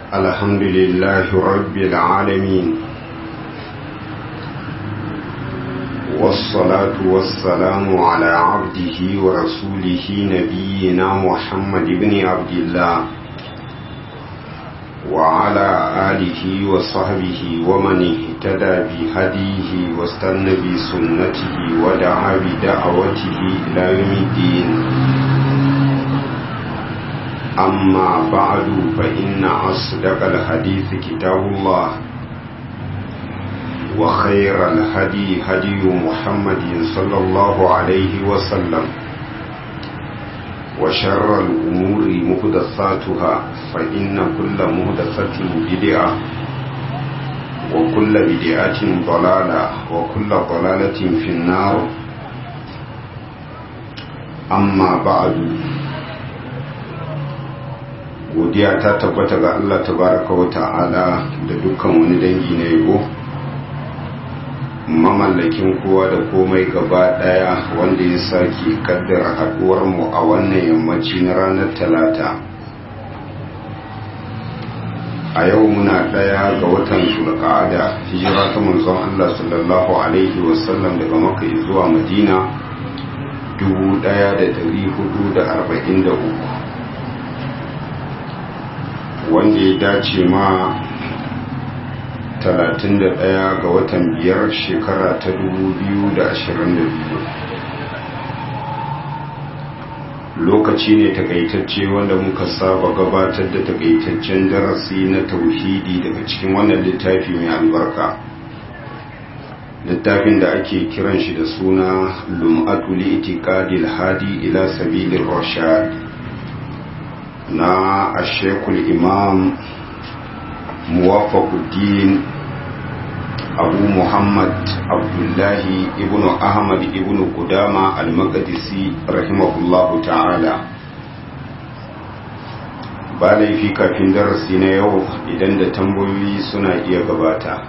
الحمد لله رب العالمين والصلاة والسلام على عبده ورسوله نبينا محمد بن عبد الله وعلى آله وصحبه ومن اهتدى بهديه واستنى بسنته ودعا بدعوته إلى يوم الدين أما بعد فإن أصدق الحديث كتاب الله وخير الهدي هدي محمد صلى الله عليه وسلم وشر الأمور مهدثاتها فإن كل مهدثة بدعة وكل بدعة ضلالة وكل ضلالة في النار أما بعد godiya ta tabbata ga Allah tabaraka wa ta'ala da dukkan wani dangi na yabo mamallakin kowa da komai gaba daya wanda ya sake kaddara haduwar mu a wannan yammaci na ranar talata a yau muna daya ga watan zulqa'ada hijira ta manzon Allah sallallahu alaihi wasallam daga makka zuwa madina 1443 wanda ya dace ma 31 ga watan biyar shekara ta 2022 lokaci ne takaitacce wanda muka saba gabatar da takaitaccen darasi na tauhidi daga cikin wannan littafi mai albarka littafin da ake kiran shi da suna lum'atul itiqadil hadi ila sabilir rashad na ashekul imam muwafaquddin abu muhammad abdullahi ibn ahmad ibn kudama al-maqdisi rahimahullahu ta'ala ba laifi kafin darasi na yau idan da tambayoyi suna iya gabata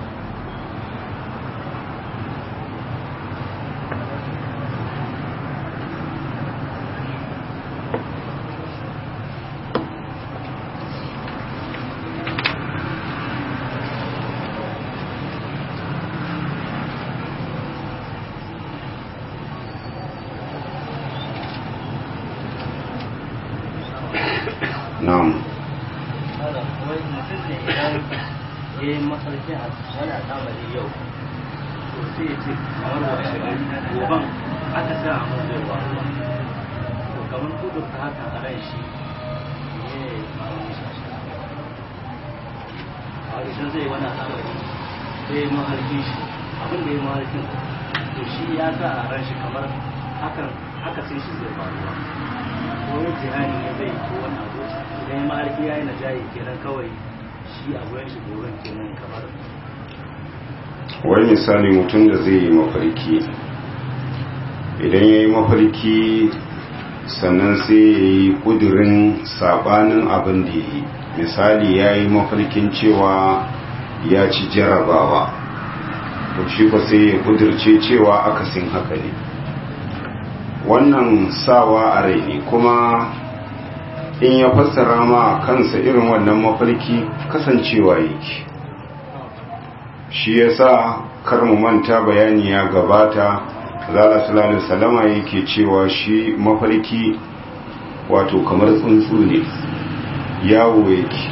wai misali mutum da zai yi mafarki idan ya yi mafarki sannan sai ya yi kudurin sabanin abin da ya yi misali ya yi mafarkin cewa ya ci jarabawa to shi ba sai ya kudirce cewa akasin haka ne wannan sawa a rai ne kuma in ya fassara ma kansa irin wannan mafarki kasancewa yake shi yasa kar mu manta bayani ya gabata zala sallallahu salama yake cewa shi mafarki wato kamar tsuntsu ne yawo yake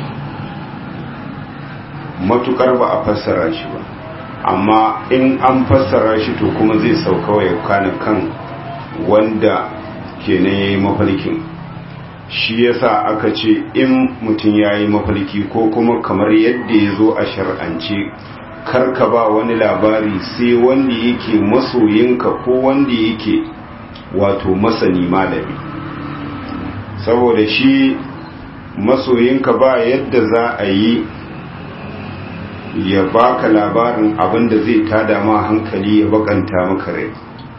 matukar ba a fassara shi ba amma in an fassara shi to kuma zai sauka ya kana kan wanda kenan yayi mafarkin shi yasa aka ce in mutum yayi mafarki ko kuma kamar yadda ya zo a shar'ance karka ba wani labari sai wanda yake masoyinka ko wanda yake wato masani malami saboda shi masoyinka ba yadda za a yi ya baka labarin abinda zai tada ma hankali ya bakanta maka rai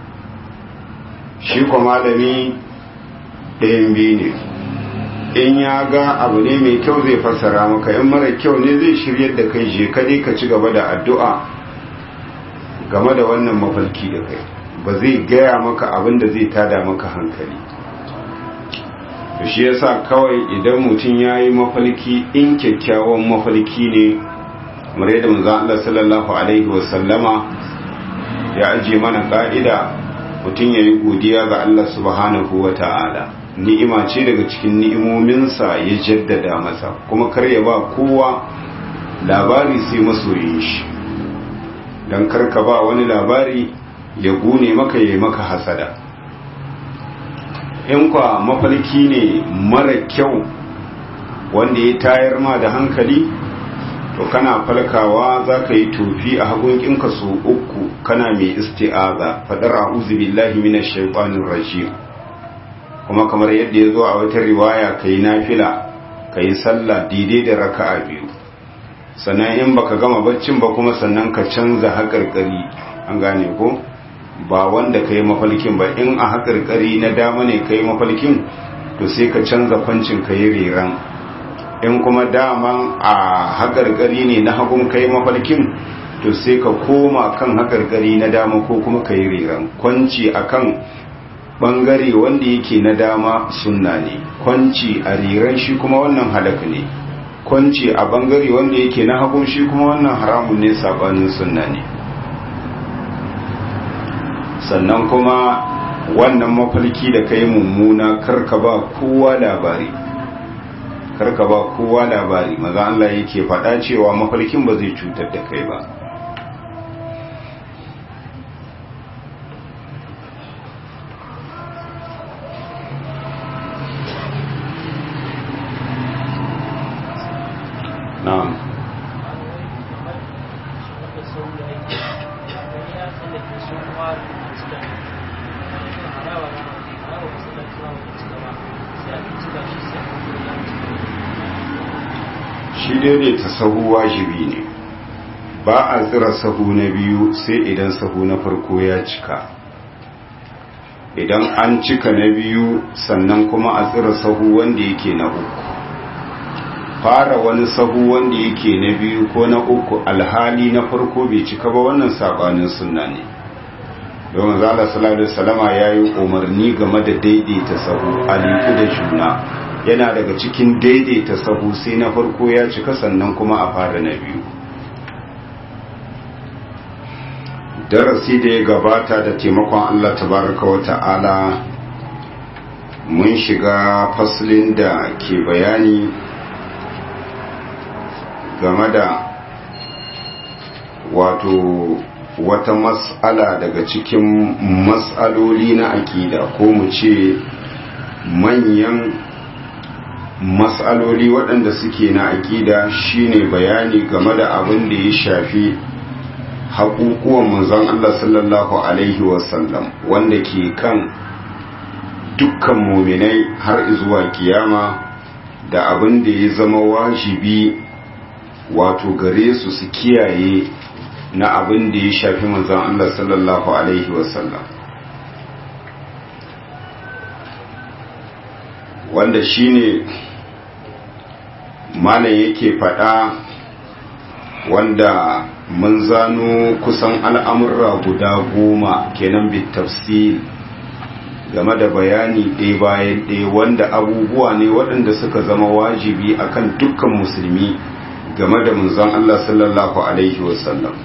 shi kwa malami ɗayan biyu ne in ya ga abu ne mai kyau zai fassara maka in mara kyau ne zai shiryar da kai je kadai ka ci gaba da addu'a game da wannan mafalki da kai ba zai gaya maka abin da zai tada maka hankali to shi yasa kawai idan mutum ya yi mafalki in kyakkyawan mafalki ne kamar yadda manzon Allah sallallahu alaihi wasallama ya ajiye mana ka'ida mutum ya yi godiya ga Allah subhanahu wa ta'ala ni'ima ce daga cikin ni'imominsa ya jaddada masa kuma kar ya ba kowa labari sai masoyin shi don karka ba wani labari ya gune maka ya maka hasada in kwa mafarki ne mara kyau wanda ya tayar ma da hankali to kana falkawa za ka yi tofi a hagunkinka su uku kana mai isti'aza fadar a'udhu billahi minash shaitanir rajim kuma kamar yadda ya zo a wata riwaya kai nafila kai sallah daidai da raka'a biyu sannan in baka gama baccin ba kuma sannan ka canza haƙarƙari an gane ko ba wanda ka yi mafalkin ba in a haƙarƙari na dama ne ka yi mafalkin to sai ka canza kwancin ka yi reran in kuma daman a haƙarƙari ne na hagun ka yi mafalkin to sai ka koma kan haƙarƙari na dama ko kuma ka yi reran kwanci a kan ɓangare wanda yake na dama sunna ne kwanci a reran shi kuma wannan halaka ne kwanci a bangare wanda yake na hagun shi kuma wannan haramun ne sabanin sunna ne sannan kuma wannan mafalki da kai mummuna karka ba kowa labari karka ba kowa labari maza Allah yake faɗa cewa mafalkin ba zai cutar da kai ba na'am shi daidaita sahu wajibi ne ba a tsira sahu na biyu sai idan sahu na farko ya cika idan an cika na biyu sannan kuma a tsira sahu wanda yake na uku fara wani sahu wanda yake na biyu ko na uku alhali na farko bai cika ba wannan sabanin sunna ne domin zala sallallahu alaihi wasallama yayi umarni game da daidaita sahu aliku da juna yana daga cikin daidaita sahu sai na farko ya cika sannan kuma a fara na biyu darasi da ya gabata da taimakon Allah tabaraka wa ta'ala mun shiga faslin da ke bayani game da wato wata matsala daga cikin matsaloli na akida ko mu ce manyan matsaloli waɗanda suke na akida shine bayani game da abin da ya shafi haƙuƙuwan manzon Allah sallallahu Alaihi wasallam wanda ke kan dukkan muminai har zuwa kiyama da abin da ya zama wajibi wato gare su su kiyaye na abin da ya shafi manzon Allah sallallahu alaihi wasallam wanda shine malam yake faɗa wanda mun zano kusan al'amurra guda goma kenan bitafsil game da bayani ɗaya bayan ɗaya wanda abubuwa ne waɗanda suka zama wajibi akan dukkan musulmi game da munzon Allah sallallahu Alaihi wasallam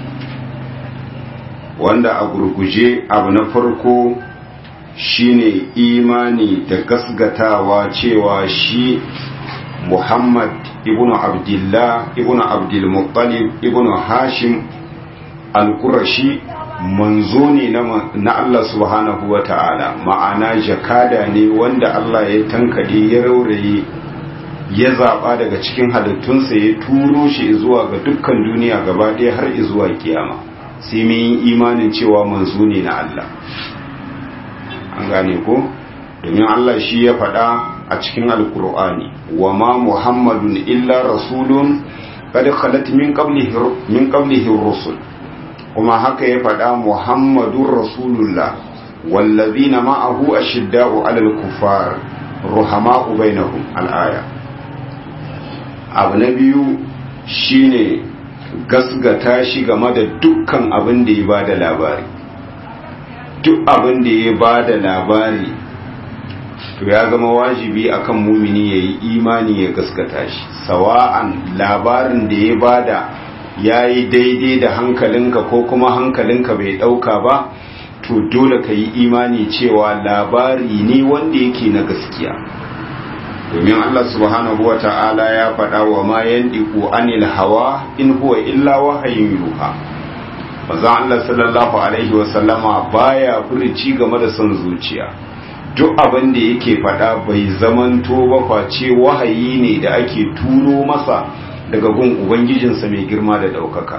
wanda a gurguje abu na farko shine imani da gasgatawa cewa shi Muhammad ibn Abdullah ibn Abdul Muttalib ibn Hashim al-Qurashi manzo ne na Allah subhanahu wa ta'ala ma'ana jakada ne wanda Allah ya tankade ya rauraye ya zaɓa daga cikin halittunsa ya turo shi zuwa ga dukkan duniya gaba ɗaya har zuwa kiyama sai mun yi imanin cewa manzo ne na Allah an gane ko domin Allah shi ya faɗa a cikin alkur'ani wa ma muhammadun illa rasulun qad khalat min qablihi min qablihi rusul kuma haka ya faɗa muhammadun rasulullah wallazina ma'ahu ashidda'u 'alal kuffar ruhama'u bainahum al-aya abu na biyu shine gasgata shi game da dukkan abin da ya ba da labari duk abin da ya ba da labari to ya zama wajibi akan mumini ya yi imani ya gaskata shi sawa'an labarin da ya bada ya yi daidai da hankalinka ko kuma hankalinka bai ɗauka ba to dole ka yi imani cewa labari ne wanda yake na gaskiya domin Allah subhanahu wa ta'ala ya faɗa wa ma yandiku anil hawa in huwa illa wahayin yuha maza Allah sallallahu alaihi wasallama baya furici game da son zuciya duk abin da yake faɗa bai zamanto ba face wahayi ne da ake turo masa daga gun ubangijinsa mai girma da ɗaukaka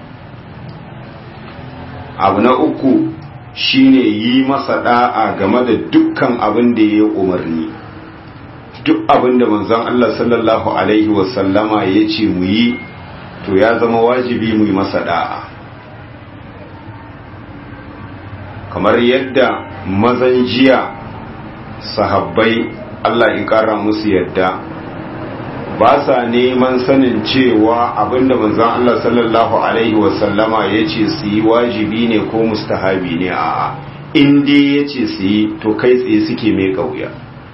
abu na uku shine yi masa da'a game da dukkan abin da ya umarni duk abin da manzon Allah sallallahu alaihi wasallama ya ce mu yi to ya zama wajibi mu yi masa da'a kamar yadda mazan jiya sahabbai Allah in kara musu yadda ba sa neman sanin cewa abinda manzon Allah sallallahu alaihi wasallama ya ce su yi wajibi ne ko mustahabi ne a in dai ya ce su yi to kai tsaye suke mai kauya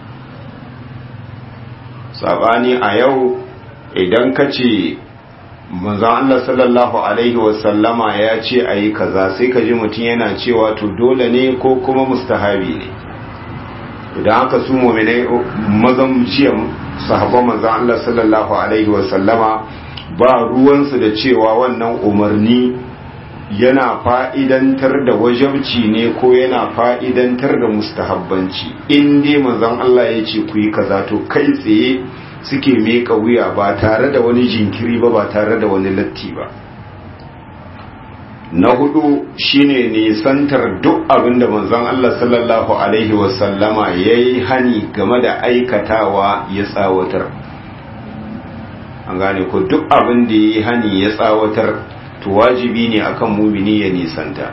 sabani a yau idan ka ce manzon Allah sallallahu alaihi wasallama ya ce a yi kaza sai ka ji mutum yana cewa to dole ne ko kuma mustahabi ne idan haka su mominai mazan jiya sahabban manzan Allah sallallahu Alaihi wasallama ba ruwansu da cewa wannan umarni yana fa'idantar da wajabci ne ko yana fa'idantar da mustahabbanci in dai manzan Allah ya ce ku yi kaza to kai tsaye suke meka wuya ba tare da wani jinkiri ba ba tare da wani latti ba na hudu shine nisantar duk abin da manzon Allah sallallahu alaihi wasallama ya yi hani game da aikatawa ya tsawatar an gane ko duk abin da ya yi hani ya tsawatar to wajibi ne akan mumini ya nisanta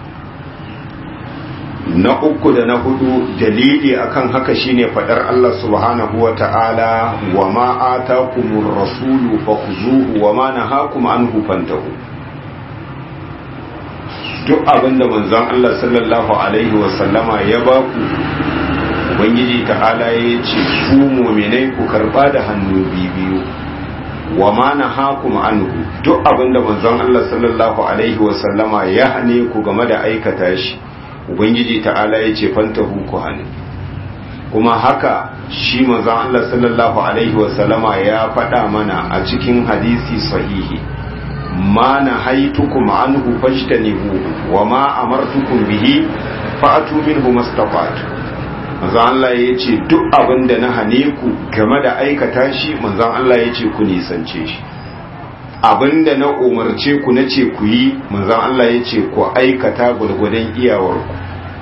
na uku da na hudu dalili akan haka shine fadar Allah subhanahu wa ta'ala wa ma atakumur rasulu fakhuzuhu wa ma nahakum anhu fantahu duk abin da manzon Allah sallallahu alaihi wasallama ya ba ku ubangiji ta'ala ya ce ku mu'minai ku karba da hannu biyu wa ma nahakum anhu duk abin da manzon Allah sallallahu alaihi wasallama ya hane ku game da aikata shi ubangiji ta'ala ya ce fantahu ku hane kuma haka shi manzon Allah sallallahu alaihi wasallama ya faɗa mana a cikin hadisi sahihi ma na haitukum anhu fajtanibu wa ma amartukum bihi fa'atu minhu mastafatu manzon Allah ya ce duk abin da na hane ku game da aikata shi manzon Allah ya ce ku nisance shi abin da na umarce ku na ce ku yi manzon Allah ya ce ku aikata gwargwadon iyawarku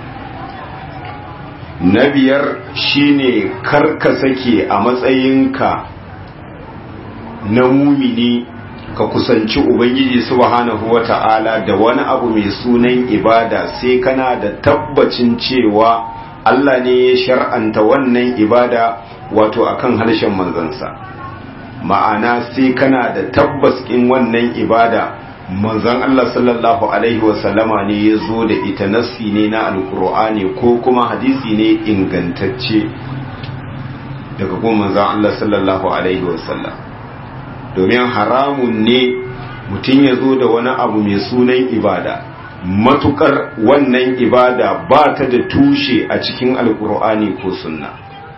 na biyar shine karka sake a matsayinka na mumini ka kusanci ubangiji subhanahu wata'ala da wani abu mai sunan ibada sai kana da tabbacin cewa Allah ne ya shar'anta wannan ibada wato akan harshen manzansa ma'ana sai kana da tabbas in wannan ibada manzan Allah sallallahu alaihi wasallama ne ya zo da ita nassi ne na alkur'ani ko kuma hadisi ne ingantacce daga kuma manzan Allah sallallahu alaihi wasallam domin haramun ne mutum ya zo da wani abu mai sunan ibada matukar wannan ibada ba ta da tushe a cikin alkur'ani ko sunna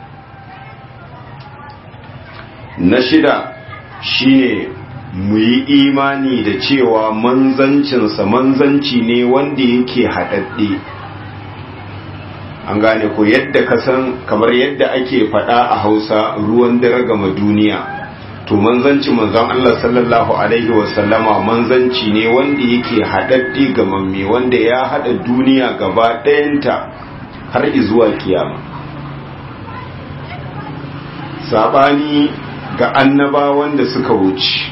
na shida shine mu yi imani da cewa manzancinsa manzanci ne wanda yake haɗaɗɗe an gane ko yadda ka san kamar yadda ake faɗa a hausa ruwan dare gama duniya to manzanci manzan Allah sallallahu alaihi wasallama manzanci ne wanda yake haɗaɗɗe ga mamme wanda ya haɗa duniya gaba ɗayanta har izuwa kiyama saɓani ga annabawan da suka wuce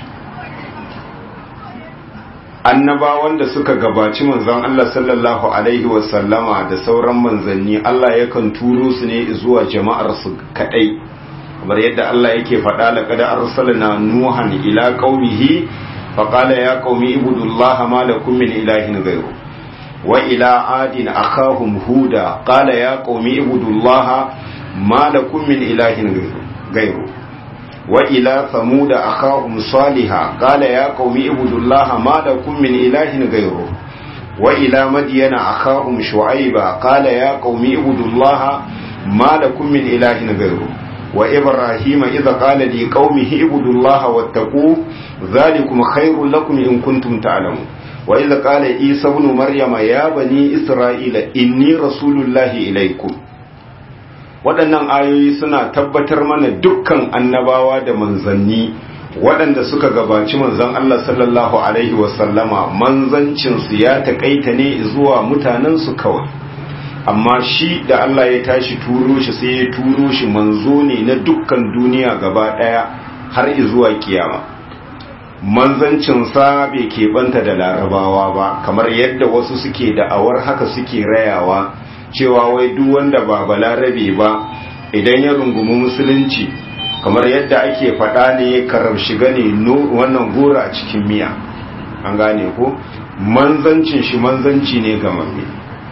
annabawan da suka gabaci manzon Allah sallallahu alaihi wasallama da sauran manzanni Allah yakan turo su ne zuwa jama'ar su kadai kamar yadda Allah yake faɗa laqad arsalna nuhan ila qaumihi faqala ya qaumi ibudullaha ma lakum min ilahin ghayru wa ila adin akhahum huda qala ya qaumi ibudullaha ma lakum min ilahin ghayru wa ila thamud akhahum salihah qala ya qaumi ibudullaha ma lakum min ilahin ghayru wa ila madyana akhahum shu'ayba qala ya qaumi ibudullaha ma lakum min ilahin ghayru wa ibrahima idha qala li qaumihi ibudullaha wattaqu dhalikum khairul lakum in kuntum ta'lamun wa idha qala isa ibn maryama ya bani isra'ila inni rasulullahi ilaykum waɗannan ayoyi suna tabbatar mana dukkan annabawa da manzanni waɗanda suka gabaci manzon Allah sallallahu alaihi wasallama manzancinsu ya taƙaita ne zuwa mutanensu kawai amma shi da Allah ya tashi turo shi sai ya turo shi manzo ne na dukkan duniya gaba ɗaya har zuwa kiyama manzancinsa bai keɓanta da larabawa ba kamar yadda wasu suke da'awar haka suke rayawa cewa wai duk wanda ba balarabe ba idan ya rungumi musulunci kamar yadda ake faɗa ne karar shiga ne wannan gora a cikin miya an gane ko manzancin shi manzanci ne ga mamme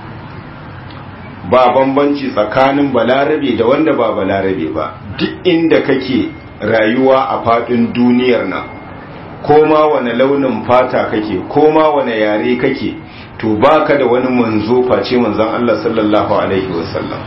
ba bambanci tsakanin balarabe da wanda ba balarabe ba duk inda kake rayuwa a faɗin duniyar nan ko ma wane launin fata kake ko ma wane yare kake to baka da wani manzo face manzon Allah sallallahu alaihi wasallam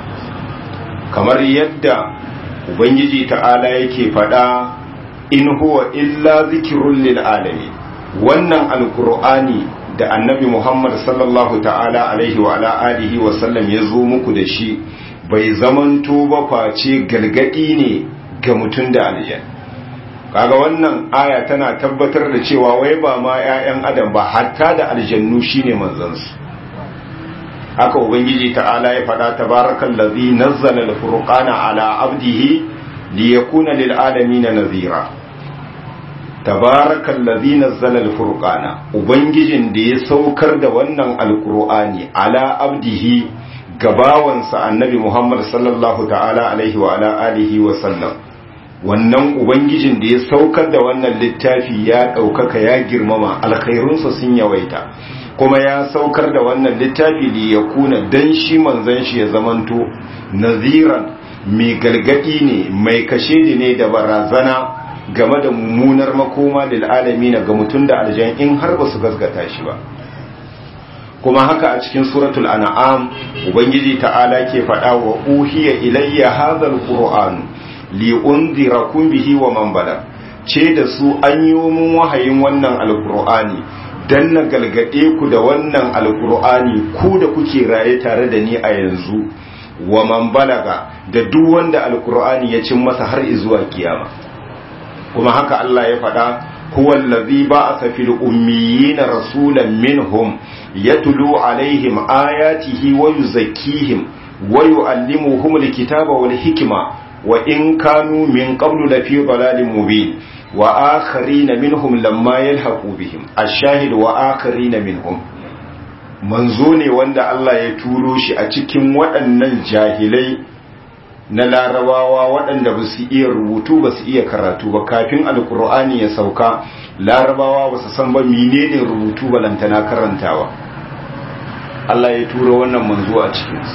kamar yadda ubangiji ta'ala yake faɗa in huwa illa zikirun lil alamin wannan alqur'ani da annabi Muhammad sallallahu ta'ala alaihi wa ala alihi wa sallam ya zo muku da shi bai zamanto ba face galgadi ne ga mutum da aljan kaga wannan aya tana tabbatar da cewa wai ba ma 'ya'yan adam ba hatta da aljannu shine manzansu haka ubangiji ta'ala ya faɗa tabarakal ladhi nazzala al-furqana ala abdihi liyakuna lil alamin nazira tabarakal ladhi nazzala al-furqana ubangijin da ya saukar da wannan alqur'ani ala abdihi gabawansa annabi Muhammad sallallahu ta'ala alaihi wa ala alihi wa sallam wannan ubangijin da ya saukar da wannan littafi ya ɗaukaka ya girmama alkhairunsa sun yawaita kuma ya saukar da wannan littafi da ya kuna dan shi manzan shi ya zamanto naziran mai galgadi ne mai kashe ne da barazana game da mummunar makoma lil na ga mutum da aljan in har ba su gasgata shi ba kuma haka a cikin suratul an'am ubangiji ta'ala ke faɗa wa uhiya ilayya hadhal qur'an li unzirakum bihi wa man bala ce da su an yi mun wahayin wannan alqur'ani dan na galgade ku da wannan alqur'ani ku da kuke raye tare da ni a yanzu wa man balaga da duk wanda alqur'ani ya cin masa har zuwa kiyama kuma haka Allah ya faɗa huwa allazi ba'atha fil ummiyina rasulan minhum yatlu alaihim ayatihi wa yuzakkihim wa yuallimuhum alkitaba wal hikma wa in kanu min qablu lafi dalalin mubin wa akharina minhum lamma yalhaqu bihim ash-shahid wa akharina minhum manzo ne wanda Allah ya turo shi a cikin waɗannan jahilai na larabawa waɗanda ba su iya rubutu ba su iya karatu ba kafin alkur'ani ya sauka larabawa ba su san ba menene rubutu balantana karantawa Allah ya turo wannan manzo a cikinsu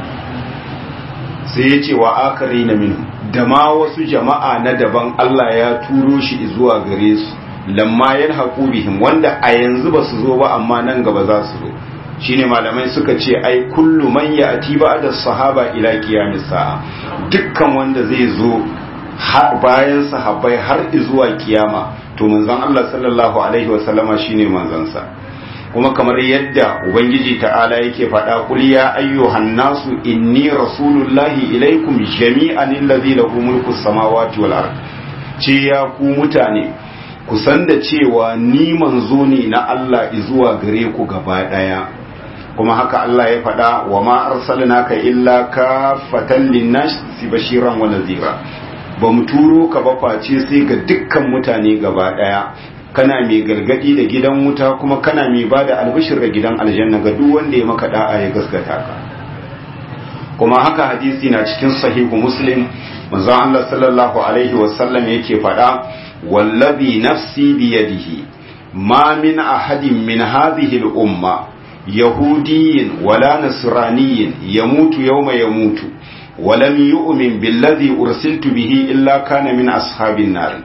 sai ya ce wa akari na minu da ma wasu jama'a na daban Allah ya turo shi zuwa gare su lamma yan haƙu bihim wanda a yanzu ba su zo ba amma nan gaba za su zo shine malamai suka ce ai kullu man ya'ti ba'da sahaba ila qiyamis sa'a dukkan wanda zai zo bayan sahabbai har zuwa kiyama to manzon Allah sallallahu alaihi wa sallama shine manzon sa kuma kamar yadda ubangiji ta'ala yake faɗa qul ya ayyuhan nasu inni rasulullahi ilaikum jami'an allazi lahu mulku samawati wal ard ce ya ku mutane ku san da cewa ni manzo ne na Allah zuwa gare ku gaba daya kuma haka Allah ya faɗa wa ma arsalnaka illa kafatan linnasi bashiran wa nadhira ba mu turo ka ba face sai ga dukkan mutane gaba daya kana mai gargadi da gidan wuta kuma kana mai bada albishir da gidan aljanna ga duk wanda ya maka da'a ya gaskata ka kuma haka hadisi na cikin sahihu muslim manzon Allah sallallahu alaihi wasallam yake faɗa wallazi nafsi biyadihi ma min ahadin min hadhihi al-umma يهودي ولا نصراني يموت يوم يموت ولم يؤمن بالذي أرسلت به إلا كان من أصحاب النار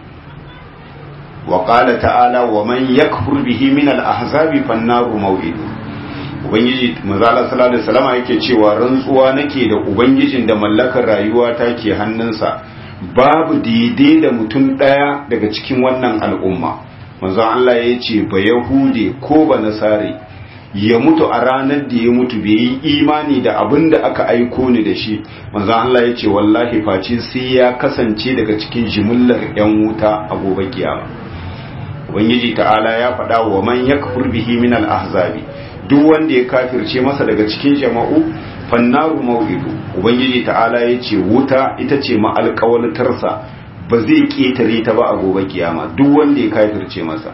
وقال تعالى ومن يكفر به من الأحزاب فالنار موعده ubangiji manzala sallallahu alaihi wasallam yake cewa rantsuwa nake da ubangijin da mallakar rayuwa ta ke hannunsa babu daidai da mutum daya daga cikin wannan al'umma manzo Allah ya ce ba yahude ko ba nasare ya mutu a ranar da ya mutu bai yi imani da abin da aka aiko ni da shi manzo Allah ya ce wallahi face sai ya kasance daga cikin jimillar yan wuta a gobe kiyama ubangiji ta'ala ya faɗa wa man yakfur bihi min al-ahzabi duk wanda ya kafirce masa daga cikin jama'u fannaru mau'idu ubangiji ta'ala ya ce wuta ita ce ma'alƙawaltarsa ba zai ƙetare ta ba a gobe kiyama duk wanda ya kafirce masa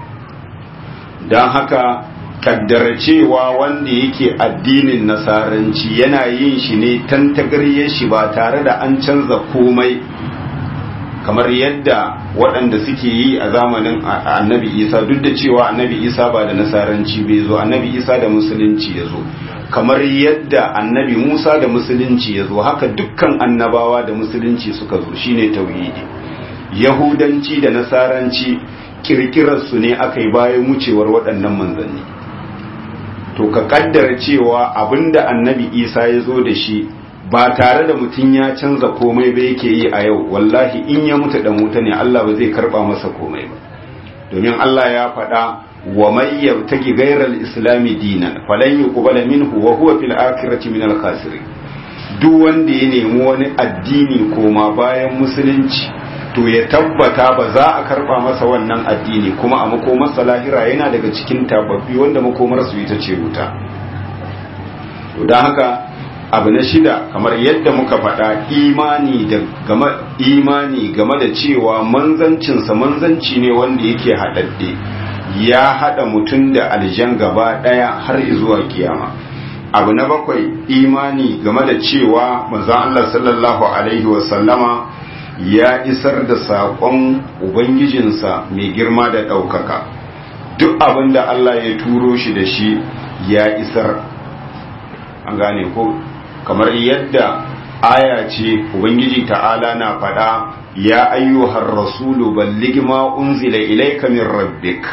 don haka kaddara cewa wanda yake addinin nasaranci yana yin shi ne tantagaryar shi ba tare da an canza komai kamar yadda waɗanda suke yi a zamanin annabi isa duk da cewa annabi isa ba da nasaranci bai zo annabi isa da musulunci ya zo kamar yadda annabi musa da musulunci ya zo haka dukkan annabawa da musulunci suka zo shine tauhidi yahudanci da nasaranci kirkirarsu ne aka yi bayan wucewar waɗannan manzanni to ka kaddara cewa abinda annabi isa ya zo da shi ba tare da mutum ya canza komai ba yake yi a yau wallahi in ya mutu dan wuta ne Allah ba zai karba masa komai ba domin Allah ya faɗa wa may yabtaki ghayra al-islam dinan falan yuqbala minhu wa huwa fil akhirati min al-khasirin duk wanda ya nemi wani addini koma bayan musulunci to ya tabbata ba za a karba masa wannan addini kuma a makomarsa lahira yana daga cikin tababbi wanda makomarsu ita ce wuta to don haka abu na shida kamar yadda muka faɗa imani da game imani game da cewa manzancinsa manzanci ne wanda yake haɗaɗɗe ya haɗa mutum da aljan gaba ɗaya har zuwa kiyama abu na bakwai imani game da cewa manzon Allah sallallahu alaihi wasallama ya isar da saƙon ubangijinsa mai girma da ɗaukaka duk abin da Allah ya turo shi da shi ya isar an gane ko kamar yadda aya ce ubangiji ta'ala na faɗa ya ayyuhar rasulu balligh ma unzila ilayka min rabbik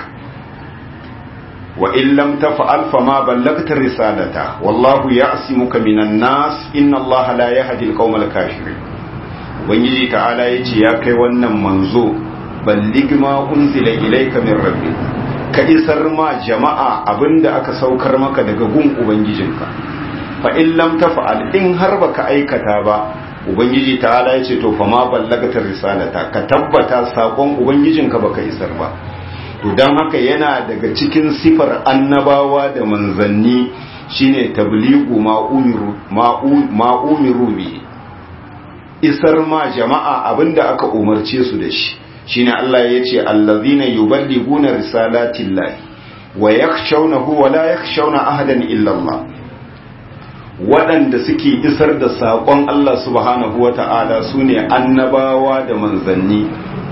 wa in lam taf'al fama ballagta risalata wallahu ya'simuka minan nas inna allaha la yahdi al-qawmal kafirin ubangiji ta'ala yace ya kai wannan manzo balligh ma unzila ilayka min rabbik ka isar ma jama'a abinda aka saukar maka daga gun ubangijinka fa in lam taf'al in har baka aikata ba ubangiji ta'ala yace to fa ma ballagta risalata ka tabbata sakon ubangijinka baka isar ba to dan haka yana daga cikin sifar annabawa da manzanni shine tabligu ma umiru ma umiru bi isar ma jama'a abinda aka umarce su da shi shine Allah yace allazina yuballiguna risalatillahi wa yakhshawnahu wa la yakhshawna ahadan illa Allah waɗanda suke isar da saƙon Allah subhanahu wa ta'ala su ne annabawa da manzanni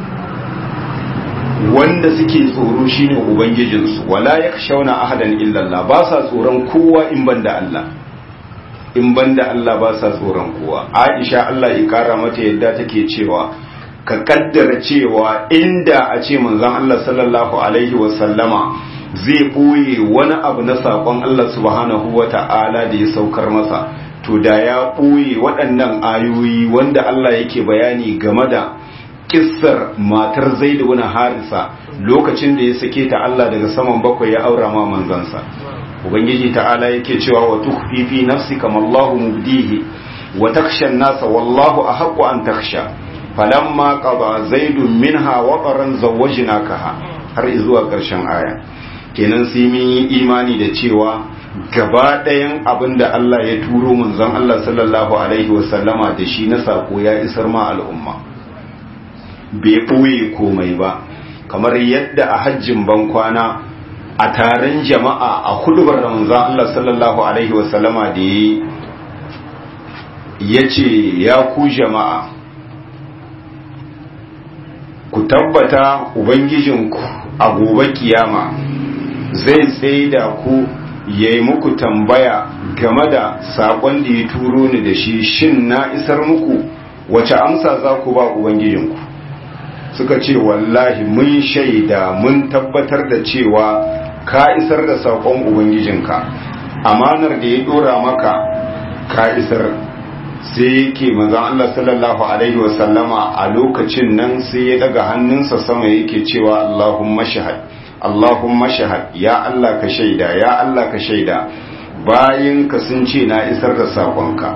wanda suke tsoro shine ubangijinsu wala ya shauna ahadan illallah ba sa tsoron kowa in banda Allah in banda Allah ba sa tsoron kowa Aisha Allah ya kara mata yadda take cewa ka kaddara cewa inda a ce manzon Allah sallallahu alaihi wasallama zai ɓoye wani abu na saƙon Allah subhanahu wa ta'ala da ya saukar masa to da ya ɓoye waɗannan ayoyi wanda Allah yake bayani game da kissar matar zaidu wani harisa lokacin da ya sake ta Allah daga saman bakwai ya aura ma manzansa ubangiji ta'ala yake cewa wa tukhfi fi nafsika mallahu mubdihi wa takhsha an-nasa wallahu ahaqqu an takhsha falamma qada zaidun minha wataran zawwajnakaha har zuwa ƙarshen aya kenan sai mun yi imani da cewa gaba ɗayan abin da Allah ya turo manzon Allah sallallahu alaihi wasallama da shi na sako ya isar ma al'umma bai ɓoye komai ba kamar yadda a hajjin bankwana a taron jama'a a hudubar da manzon Allah sallallahu alaihi wasallama da ya ce ya ku jama'a ku tabbata ubangijinku a gobe kiyama zai tsaye da ku ya yi muku tambaya game da saƙon da ya turo ni da shi shin na isar muku wace amsa za ku ba ubangijinku suka ce wallahi mun shaida mun tabbatar da cewa ka isar da saƙon ubangijinka amanar da ya ɗora maka ka isar sai yake manzon Allah sallallahu alaihi wasallama a lokacin nan sai ya daga hannunsa sama yake cewa Allahumma shahad Allahumma shahad ya Allah ka shaida ya Allah ka shaida bayan ka sun ce na isar da sakonka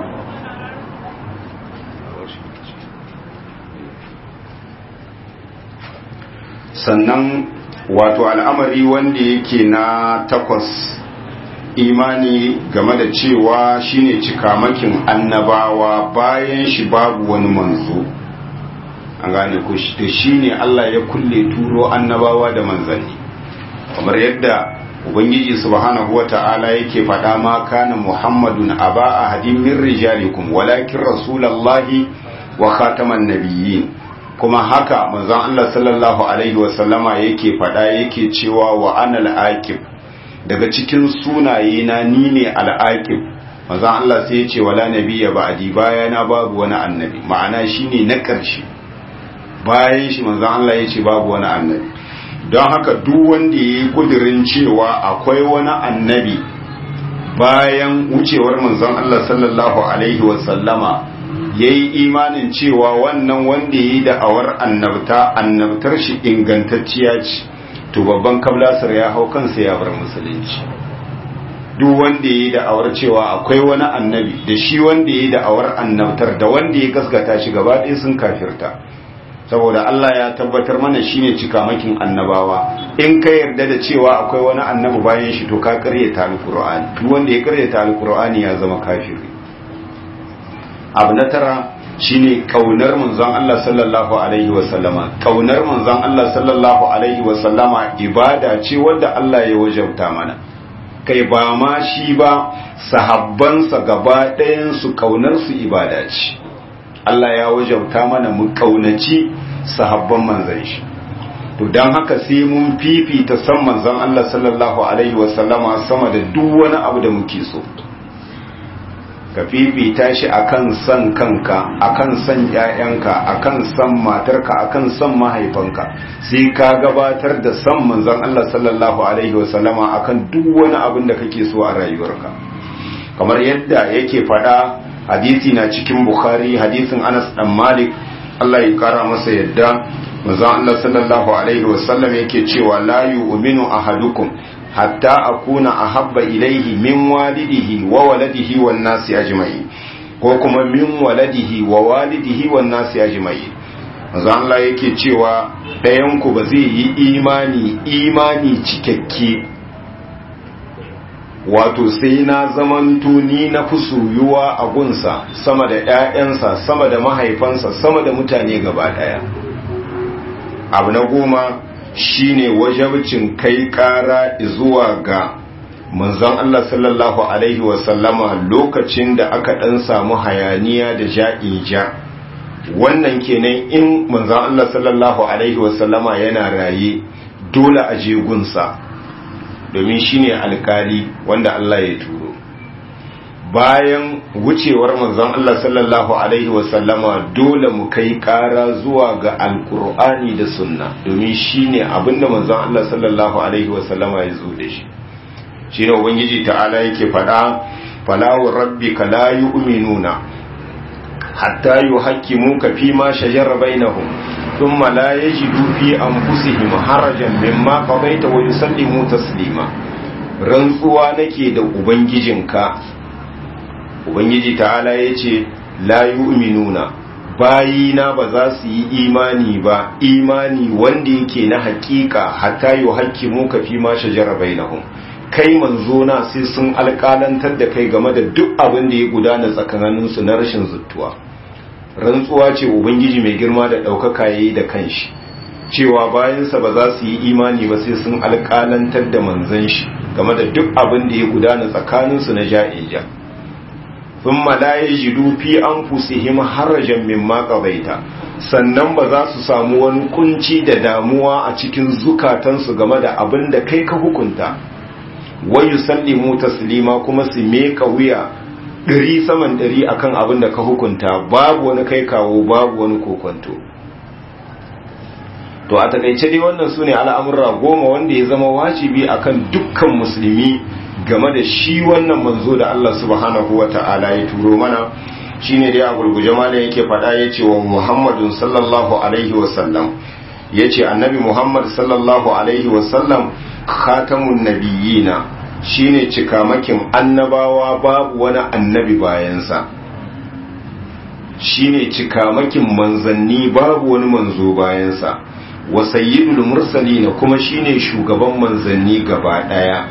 sannan wato al'amari wanda yake na takwas imani game da cewa shine cikamakin annabawa bayan shi babu wani manzo an gane ku da shine Allah ya kulle turo annabawa da manzanni kamar yadda ubangiji subhanahu wata'ala yake faɗa ma kana muhammadun aba ahadin min rijalikum walakin rasulallahi wa khataman nabiyyin kuma haka manzon Allah sallallahu alaihi wasallama yake faɗa yake cewa wa anal aqib daga cikin sunaye na ni ne al'aqib manzon Allah sai ya ce wala nabiyya ba'di bayana babu wani annabi ma'ana shine na ƙarshe bayan shi manzon Allah ya ce babu wani annabi don haka duk wanda ya yi kudirin cewa akwai wani annabi bayan wucewar manzon Allah sallallahu alaihi wasallama ya yi imanin cewa wannan wanda ya yi da'awar annabta annabtar shi ingantacciya ce to babban kablasar ya hau kansa ya bar musulunci duk wanda ya yi da'awar cewa akwai wani annabi da shi wanda ya yi da'awar annabtar da wanda ya gaskata shi gaba ɗaya sun kafirta saboda Allah ya tabbatar mana shine cikamakin annabawa in ka yarda da cewa akwai wani annabi bayan shi to ka karyata alqur'ani duk wanda ya karyata alqur'ani ya zama kafiri abu na tara shine kaunar manzon Allah sallallahu alaihi wasallama kaunar manzon Allah sallallahu alaihi wasallama ibada ce wanda Allah ya wajabta mana kai ba ma shi ba sahabbansa gaba ɗayan su kaunar su ibada ce Allah ya wajabta mana mu kaunaci sahabban manzon shi to dan haka sai mun fifita san manzon Allah sallallahu alaihi wasallama sama da duk wani abu da muke so ka fifita shi akan san kanka akan san ƴaƴanka akan san matarka akan san mahaifanka sai ka gabatar da san manzon Allah sallallahu alaihi wasallama akan duk wani abin da kake so a rayuwarka kamar yadda yake faɗa hadisi na cikin bukhari hadisin anas dan malik Allah ya kara masa yadda manzon Allah sallallahu alaihi wasallam yake cewa la yu'minu ahadukum hatta akuna ahabba ilaihi min walidihi wa waladihi wan nasi ajma'in ko kuma min waladihi wa walidihi wan nasi ajma'in manzon Allah yake cewa ɗayan ku ba zai yi imani imani cikakke wato sai na zamanto ni na fi soyuwa a gunsa sama da ‘ya'yansa sama da mahaifansa sama da mutane gaba ɗaya abu na goma shine wajabcin kai ƙara zuwa ga manzon Allah sallallahu Alaihi wasallama lokacin da aka ɗan samu hayaniya da ja'ija wannan kenan in manzon Allah sallallahu Alaihi wasallama yana raye dole a je gunsa domin shine alkali wanda Allah ya turo bayan wucewar manzon Allah sallallahu alaihi wasallama dole mu kai kara zuwa ga alkur'ani da sunna domin shine abinda manzon Allah sallallahu alaihi wasallama ya zo da shi shine ubangiji ta'ala yake faɗa fala wa rabbika la yu'minuna hatta yuhaqqimuka fi ma shajara bainahum thumma la yajidu fi anfusihim harajan mimma qadaita wa yusallimu taslima rantsuwa nake da ubangijinka ubangiji ta'ala yace la yu'minuna bayina ba za su yi imani ba imani wanda yake na hakika hatta yuhaqqimuka fi ma shajara bainahum kai manzo na sai sun alƙalantar da kai game da duk abin da ya gudana tsakaninsu na rashin zuttuwa rantsuwa ce ubangiji mai girma da ɗaukaka ya yi da kanshi cewa bayansa ba za su yi imani ba sai sun alƙalantar da manzan shi game da duk abin da ya gudana tsakaninsu na ja'ija sun malaye jidu fi an fusihim harajan min maƙabaita sannan ba za su samu wani kunci da damuwa a cikin zukatansu game da abin da kai ka hukunta wa yusallimu taslima kuma su meka wuya ɗari saman ɗari akan abin da ka hukunta babu wani kai kawo babu wani kokonto to a takaice dai wannan su ne al'amurra goma wanda ya zama wajibi akan dukkan musulmi game da shi wannan manzo da Allah subhanahu wa ta'ala ya turo mana shine dai a gurguje malam yake faɗa ya ce wa muhammadun sallallahu alaihi wasallam ya ce annabi muhammad sallallahu alaihi wasallam khatamun nabiyina shine cikamakin annabawa babu wani annabi bayansa shine cikamakin manzanni babu wani manzo bayansa wa sayyidul mursalina kuma shine shugaban manzanni gaba daya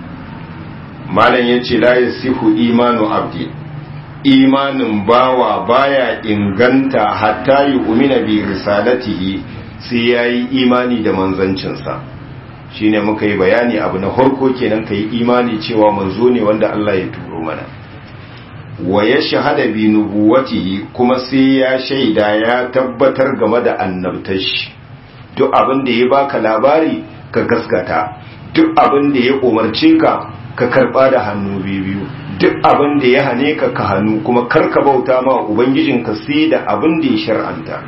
malam yace la yasihu imanu abdi imanin bawa baya inganta hatta yu'mina bi risalatihi sai yayi imani da manzancinsa shine muka yi bayani abu na harko kenan kai imani cewa manzo ne wanda Allah ya turo mana wa ya shahada bi nubuwatihi kuma sai ya shaida ya tabbatar game da annabtar shi duk abin da ya baka labari ka gaskata duk abin da ya umarce ka ka karba da hannu biyu duk abin da ya hane ka ka hannu kuma karka bauta ma ubangijinka sai da abin da ya shar'anta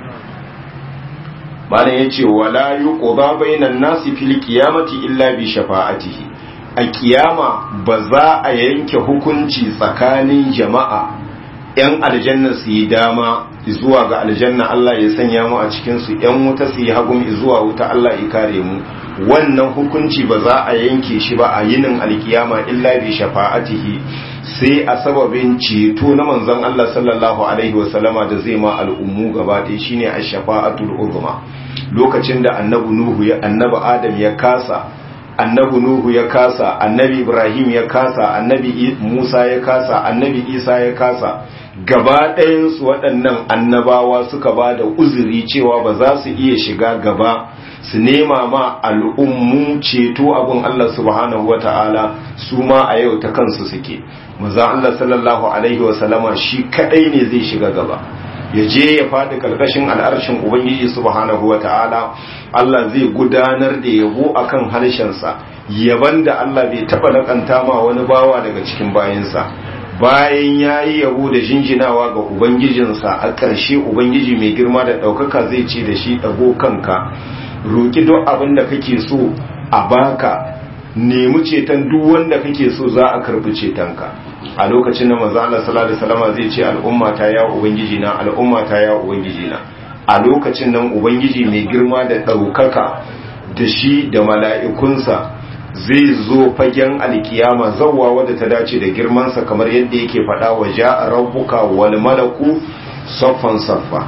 malam yace wala yuqda bainan nasi fil qiyamati illa bi shafa'atihi a kiyama ba za a yanke hukunci tsakanin jama'a yan aljanna su yi dama zuwa ga aljanna Allah ya sanya mu a cikin su yan wuta su yi hagun zuwa wuta Allah ya kare mu wannan hukunci ba za a yanke shi ba a yinin alkiyama illa bi shafa'atihi sai a sababin ceto na manzon Allah sallallahu alaihi wasallama da zai ma al'ummu gaba ɗaya shine ash-shafa'atul uzma lokacin da annabi nuhu ya annabi adam ya kasa annabi nuhu ya kasa annabi ibrahim ya kasa annabi musa ya kasa annabi isa ya kasa gaba ɗayansu waɗannan annabawa suka ba da uzuri cewa ba za su iya shiga gaba su nema ma al'ummu ceto abin Allah subhanahu wa ta'ala su ma a yau ta kansu suke maza Allah sallallahu alaihi wasallama shi kaɗai ne zai shiga gaba ya je ya faɗi ƙarƙashin al'arshin ubangiji subhanahu wa ta'ala Allah zai gudanar da yabo akan harshensa yaban da Allah bai taɓa laƙanta ma wani bawa daga cikin bayansa bayan ya yi yabo da jinjinawa ga ubangijinsa a ƙarshe ubangiji mai girma da ɗaukaka zai ce da shi ɗago kanka roƙi duk abin da kake so a baka nemi ceton duk wanda kake so za a karɓi cetonka a lokacin da manzo Allah sallallahu alaihi wasallam zai ce al'umma ta ya ubangiji na al'umma ta ya ubangiji na a lokacin nan ubangiji mai girma da ɗaukaka da shi da mala'ikunsa zai zo fagen alkiyama zawwa wadda ta dace da girmansa kamar yadda yake faɗa wa ja'a rabbuka wal malaku saffan saffa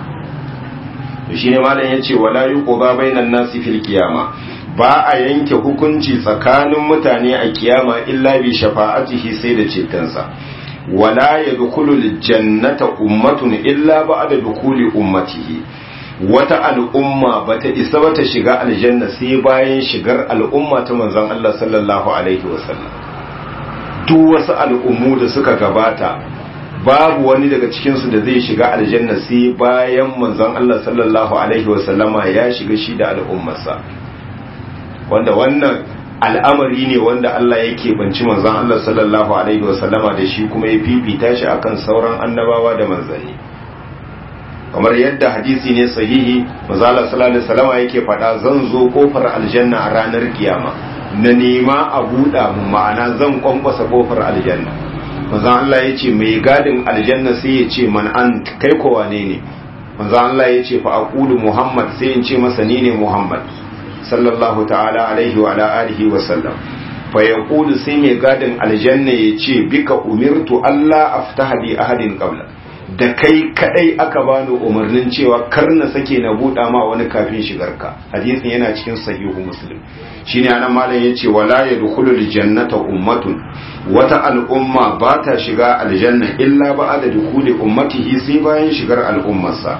to shine malam yace wala yuqba bainan nasi fil qiyama ba a yanke hukunci tsakanin mutane a kiyama illa bi shafa'atihi sai da cetonsa wala yadkhulu jannata ummatun illa ba'da dukuli ummatihi wata al'umma bata isa bata shiga aljanna sai bayan shigar al'umma ta manzon Allah sallallahu alaihi wasallam duk wasu al'ummu da suka gabata babu wani daga cikinsu da zai shiga aljanna sai bayan manzon Allah sallallahu alaihi wasallama ya shiga shi da al'ummarsa wanda wannan al'amari ne wanda Allah yake banci manzon Allah sallallahu alaihi wasallama da shi kuma ya fifita shi akan sauran annabawa da manzanni kamar yadda hadisi ne sahihi manzon Allah sallallahu alaihi wasallama yake faɗa zan zo kofar aljanna a ranar kiyama na nema a buɗa mu ma'ana zan kwankwasa kofar aljanna manzon Allah ya ce mai gadin aljanna sai ya ce man an kai ko wane ne manzon Allah ya ce fa aqulu muhammad sai in ce masa ni ne muhammad sallallahu ta'ala alaihi wa ala alihi wa sallam fa yaqulu sai mai gadin aljanna ya ce bika umirtu Allah aftaha bi ahadin qabla da kai kadai aka bani umarnin cewa kar na sake na buɗa ma wani kafin shigarka hadisin yana cikin sahihu muslim shine anan malam yace wala yadkhulul jannata ummatun wata al'umma ba ta shiga aljanna illa ba'da dukhuli ummatihi sai bayan shigar al'ummarsa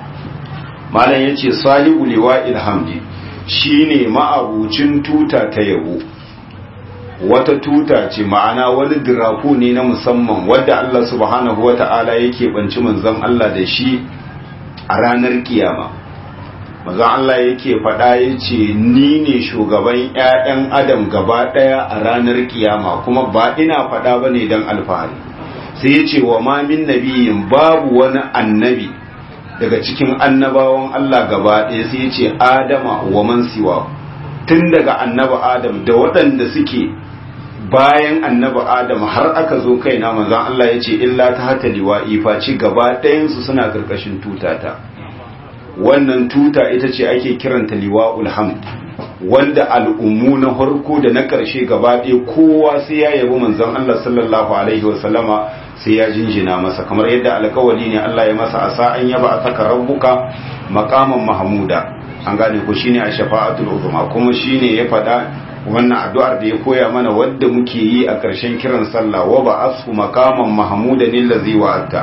malam yace sahibu liwa'il hamdi shine ma'abucin tuta ta yabo wata tuta ce ma'ana wani diraku ne na musamman wadda Allah subhanahu wa ta'ala yake banci manzon Allah da shi a ranar kiyama maza Allah yake faɗa ya ce ni ne shugaban 'ya'yan adam gaba ɗaya a ranar kiyama kuma ba ina faɗa ba ne don alfahari sai ya ce wa mamin nabiyin babu wani annabi daga cikin annabawan Allah gaba ɗaya sai ya ce adama wa man siwa tun daga annaba adam da waɗanda suke bayan annaba adam har aka zo kaina manzon Allah ya ce illa ta hata liwa'i face gaba ɗayansu suna ƙarƙashin tutata wannan tuta ita ce ake kiranta liwa'ul hamd wanda al'ummu na harko da na ƙarshe gaba ɗaya kowa sai ya yabi manzon Allah sallallahu alaihi wasallama sai ya jinjina masa kamar yadda alkawali ne Allah ya masa asa an yaba a saka rabbuka maqaman mahmuda an gane ko shine a shafa'atul uzma kuma shine ya faɗa wannan addu'ar da ya koya mana wadda muke yi a ƙarshen kiran sallah wa ba asfu maqaman mahmudan allazi wa'atta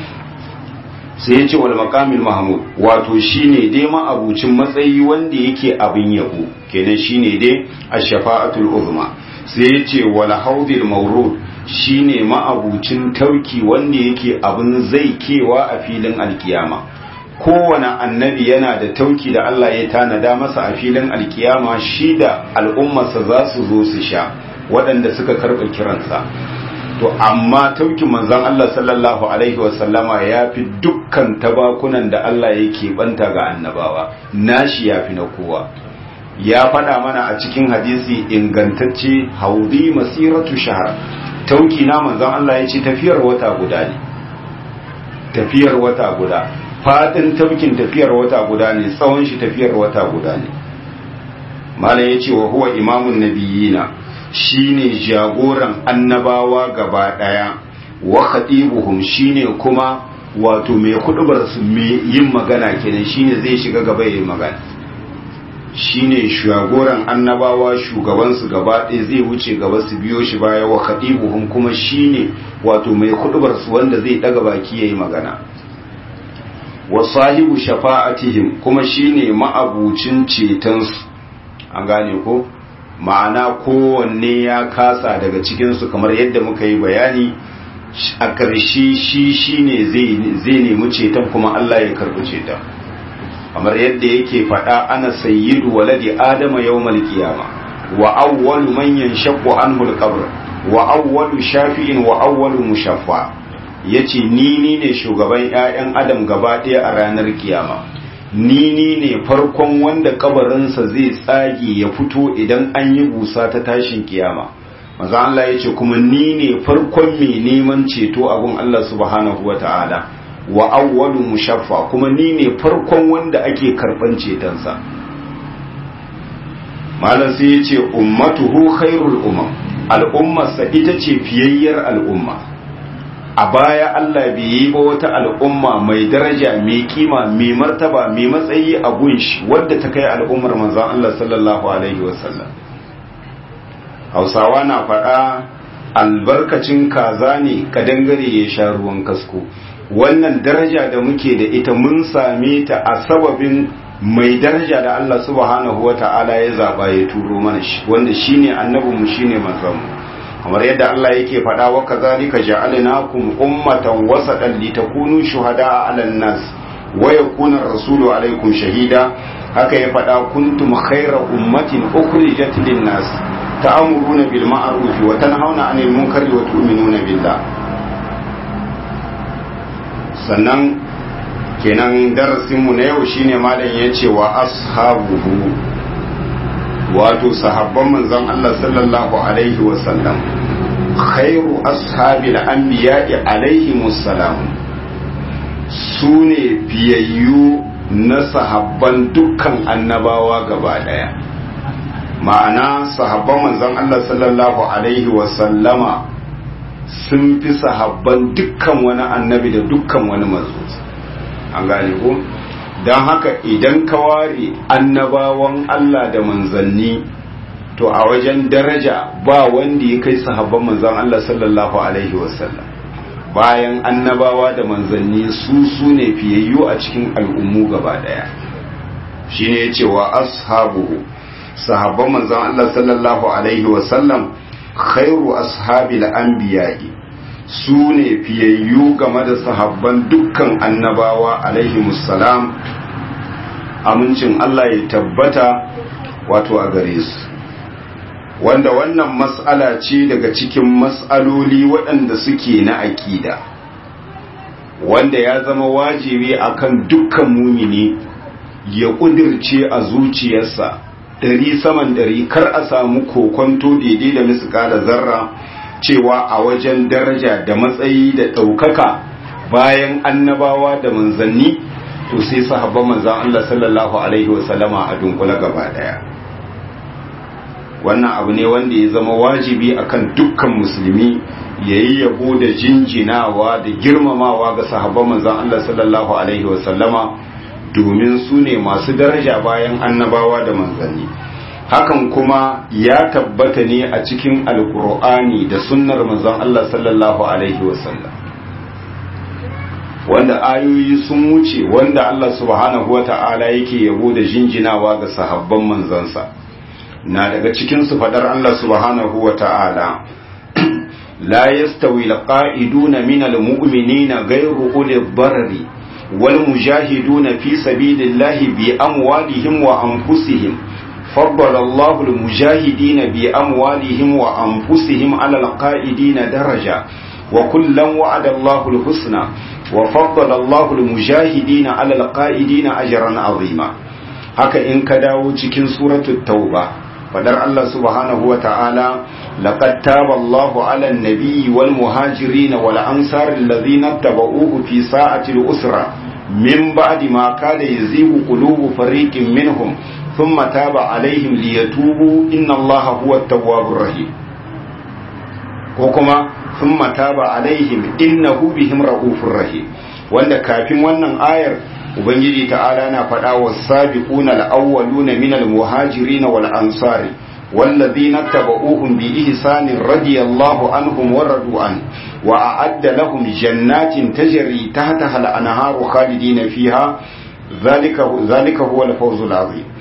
sai ya ce wal maqamil mahmud wato shine dai ma'abucin matsayi wanda yake abin yabo kenan shine dai ash-shafa'atul uzma sai ya ce wal haudil mawrud shine ma'abucin tauki wanda yake abin zai kewa a filin alkiyama kowane annabi yana da tauki da Allah ya tanada masa a filin alkiyama shi da al'ummarsa za su zo su sha waɗanda suka karɓa kiransa to amma taukin manzon Allah sallallahu alaihi wasallama ya fi dukkan tabakunan da Allah yake banta ga annabawa nashi ya fi na kowa ya faɗa mana a cikin hadisi ingantacce haudi masiratu shahar tauki na manzon Allah ya ce tafiyar wata guda ne tafiyar wata guda fadin taukin tafiyar wata guda ne tsawon shi tafiyar wata guda ne malam ya ce wa huwa imamun nabiyina shine jagoran annabawa gaba daya wa khatibuhum shine kuma wato mai kudubar su mai yin magana kenan shine zai shiga gaba yayin magana shine jagoran annabawa shugaban su gaba ɗaya zai wuce gaba su biyo shi baya wa khatibuhum kuma shine wato mai kudubar su wanda zai daga baki yayi magana wa sahibu shafa'atihim kuma shine ma'abucin ceton su an gane ko ma'ana kowanne ya kasa daga cikinsu kamar yadda muka yi bayani a ƙarshe shi shi ne zai nemi ceton kuma Allah ya karɓi ceton kamar yadda yake faɗa ana sayyidu waladi adama yawmal qiyama wa awwalu man yanshaqqu anhu al-qabr wa awwalu shafi'in wa awwalu mushaffa yace ni ni ne shugaban ƴaƴan adam gaba ɗaya a ranar kiyama ni ni ne farkon wanda kabarinsa zai tsage ya fito idan an yi busa ta tashin kiyama maza Allah ya ce kuma ni ne farkon mai neman ceto abun Allah subhanahu wa ta'ala wa awwalu mushaffa kuma ni ne farkon wanda ake karban cetonsa malam sai ya ce ummatuhu khairul umam al'ummarsa ita ce fiyayyar al'umma a baya Allah bai yi ba wata al'umma mai daraja mai kima mai martaba mai matsayi a gunshi wadda ta kai al'ummar manzon Allah sallallahu alaihi wasallam Hausawa na faɗa albarkacin kaza ne kadangare ya sha ruwan kasko wannan daraja da muke da ita mun same ta a sababin mai daraja da Allah subhanahu wata'ala ya zaba ya turo mana shi wanda shine annabinmu shine manzonmu kamar yadda Allah yake faɗa wa kazalika ja'alnakum ummatan wasatan litakunu shuhada'a 'alan nas wa yakuna ar-rasulu 'alaykum shahida haka ya faɗa kuntum khayra ummatin ukhrijat lin-nas ta'muruna bil ma'ruf wa tanhauna 'anil munkari wa tu'minuna billah sannan kenan darasin mu na yau shine malam yace wa ashabuhu wato sahabban manzon Allah sallallahu alaihi wasallam khairu ashabil anbiya'i alaihi musallam su ne fiyayyu na sahabban dukkan annabawa gaba daya ma'ana sahabban manzon Allah sallallahu alaihi wasallama sun fi sahabban dukkan wani annabi da dukkan wani manzo an gane ko don haka idan ka ware annabawan Allah da manzanni to a wajen daraja ba wanda ya kai sahabban manzan Allah sallallahu alaihi wasallam bayan annabawa da manzanni su su ne fiyayyu a cikin al'ummu gaba daya shine ya ce wa ashabuhu sahabban manzan Allah sallallahu alaihi wasallam khairu ashabil anbiya'i su ne fiyayyu game da sahabban dukkan annabawa alaihi musallam amincin Allah ya tabbata wato a gare su wanda wannan mas'ala ce daga cikin mas'aloli waɗanda suke na aƙida wanda ya zama wajibi akan dukkan mumini ya ƙudirce a zuciyarsa ɗari saman ɗari kar a samu kokonto daidai da misƙala zarra cewa a wajen daraja da matsayi da ɗaukaka bayan annabawa da manzanni to sai sahabban manzan Allah sallallahu alaihi wasallama a dunkula gaba ɗaya wannan abu ne wanda ya zama wajibi akan dukkan musulmi ya yi yabo da jinjinawa da girmamawa ga sahabban manzan Allah sallallahu alaihi wasallama domin su ne masu daraja bayan annabawa da manzanni hakan kuma ya tabbata ne a cikin alkur'ani da sunnar manzon Allah sallallahu alaihi wasallam wanda ayoyi sun wuce wanda Allah subhanahu wata'ala yake yabo da jinjinawa ga sahabban manzansa na daga cikin su fadar Allah subhanahu wata'ala la yastawi alqa'iduna minal mu'minina ghayru ulil darari wal mujahiduna fi sabilillahi bi amwalihim wa anfusihim فضل الله المجاهدين بأموالهم وأنفسهم على القائدين درجة وكلا وعد الله الحسنى وفضل الله المجاهدين على القائدين أجرا عظيما haka in ka dawo cikin suratul tauba fadar Allah subhanahu wa ta'ala laqad taba Allahu 'ala an-nabiyyi wal muhajirin wal ansar alladhina tabauhu fi sa'ati al-usra min ba'di ma kada yazigu qulubu fariqin minhum ثم تاب عليهم ليتوبوا إن الله هو التواب الرحيم وكما ثم تاب عليهم إنه بهم رؤوف رحيم wanda kafin wannan ayar ubangiji ta'ala na faɗa wa sabiquna al-awwaluna min al-muhajirin wal ansari والذين اتبعوهم بإحسان رضي الله عنهم ورضوا عنه وأعد لهم جنات تجري تحتها الأنهار خالدين فيها ذلك ذلك هو الفوز العظيم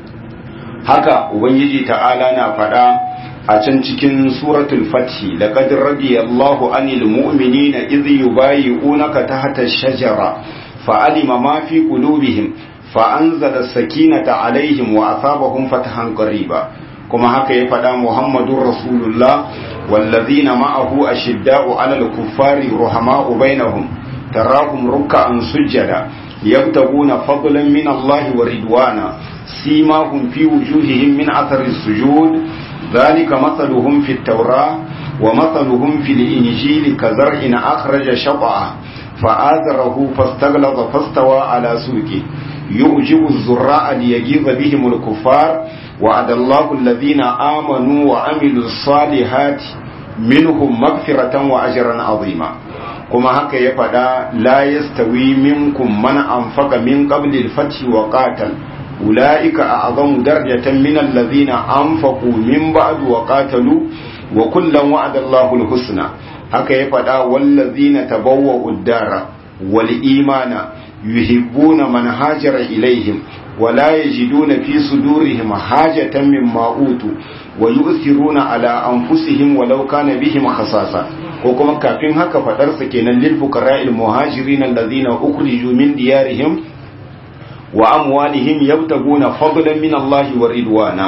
haka ubangiji ta'ala na faɗa a can cikin suratul fathi laqad radiyallahu anil mu'minina idh yubayyi'unaka tahta ash-shajara fa'alima ma fi qulubihim fa'anzala as-sakinata 'alayhim wa asabahum fatahan qariba kuma haka ya faɗa muhammadur rasulullah wallazina ma'ahu ashidda'u 'alal kuffari ruhama'u bainahum tarahum ruk'an sujjada yabtaguna fadlan min Allah wa ridwana سيماهم في وجوههم من أثر السجود ذلك مثلهم في التوراة ومثلهم في الإنجيل كزرع أخرج شطأه فآذره فاستغلظ فاستوى على سوقه يعجب الزراء ليجيظ بهم الكفار وعد الله الذين آمنوا وعملوا الصالحات منهم مغفرة وأجرا عظيما كما هكا يفدا لا يستوي منكم من أنفق من قبل الفتح وقاتل أولئك أعظم درجة من الذين أنفقوا من بعد وقاتلوا وكلا وعد الله الحسنى haka ya faɗa wallazina tabawwa'u ad-dara wal imana yuhibbuna man hajara ilaihim wa la yajiduna fi sudurihim hajatan mimma utu wa yu'thiruna ala anfusihim walau kana bihim khasasa ko kuma kafin haka fadar sa kenan lil fuqara'il muhajirin allazina ukhriju min diyarihim wa amwalihim yabtaguna fadlan min Allah wa ridwana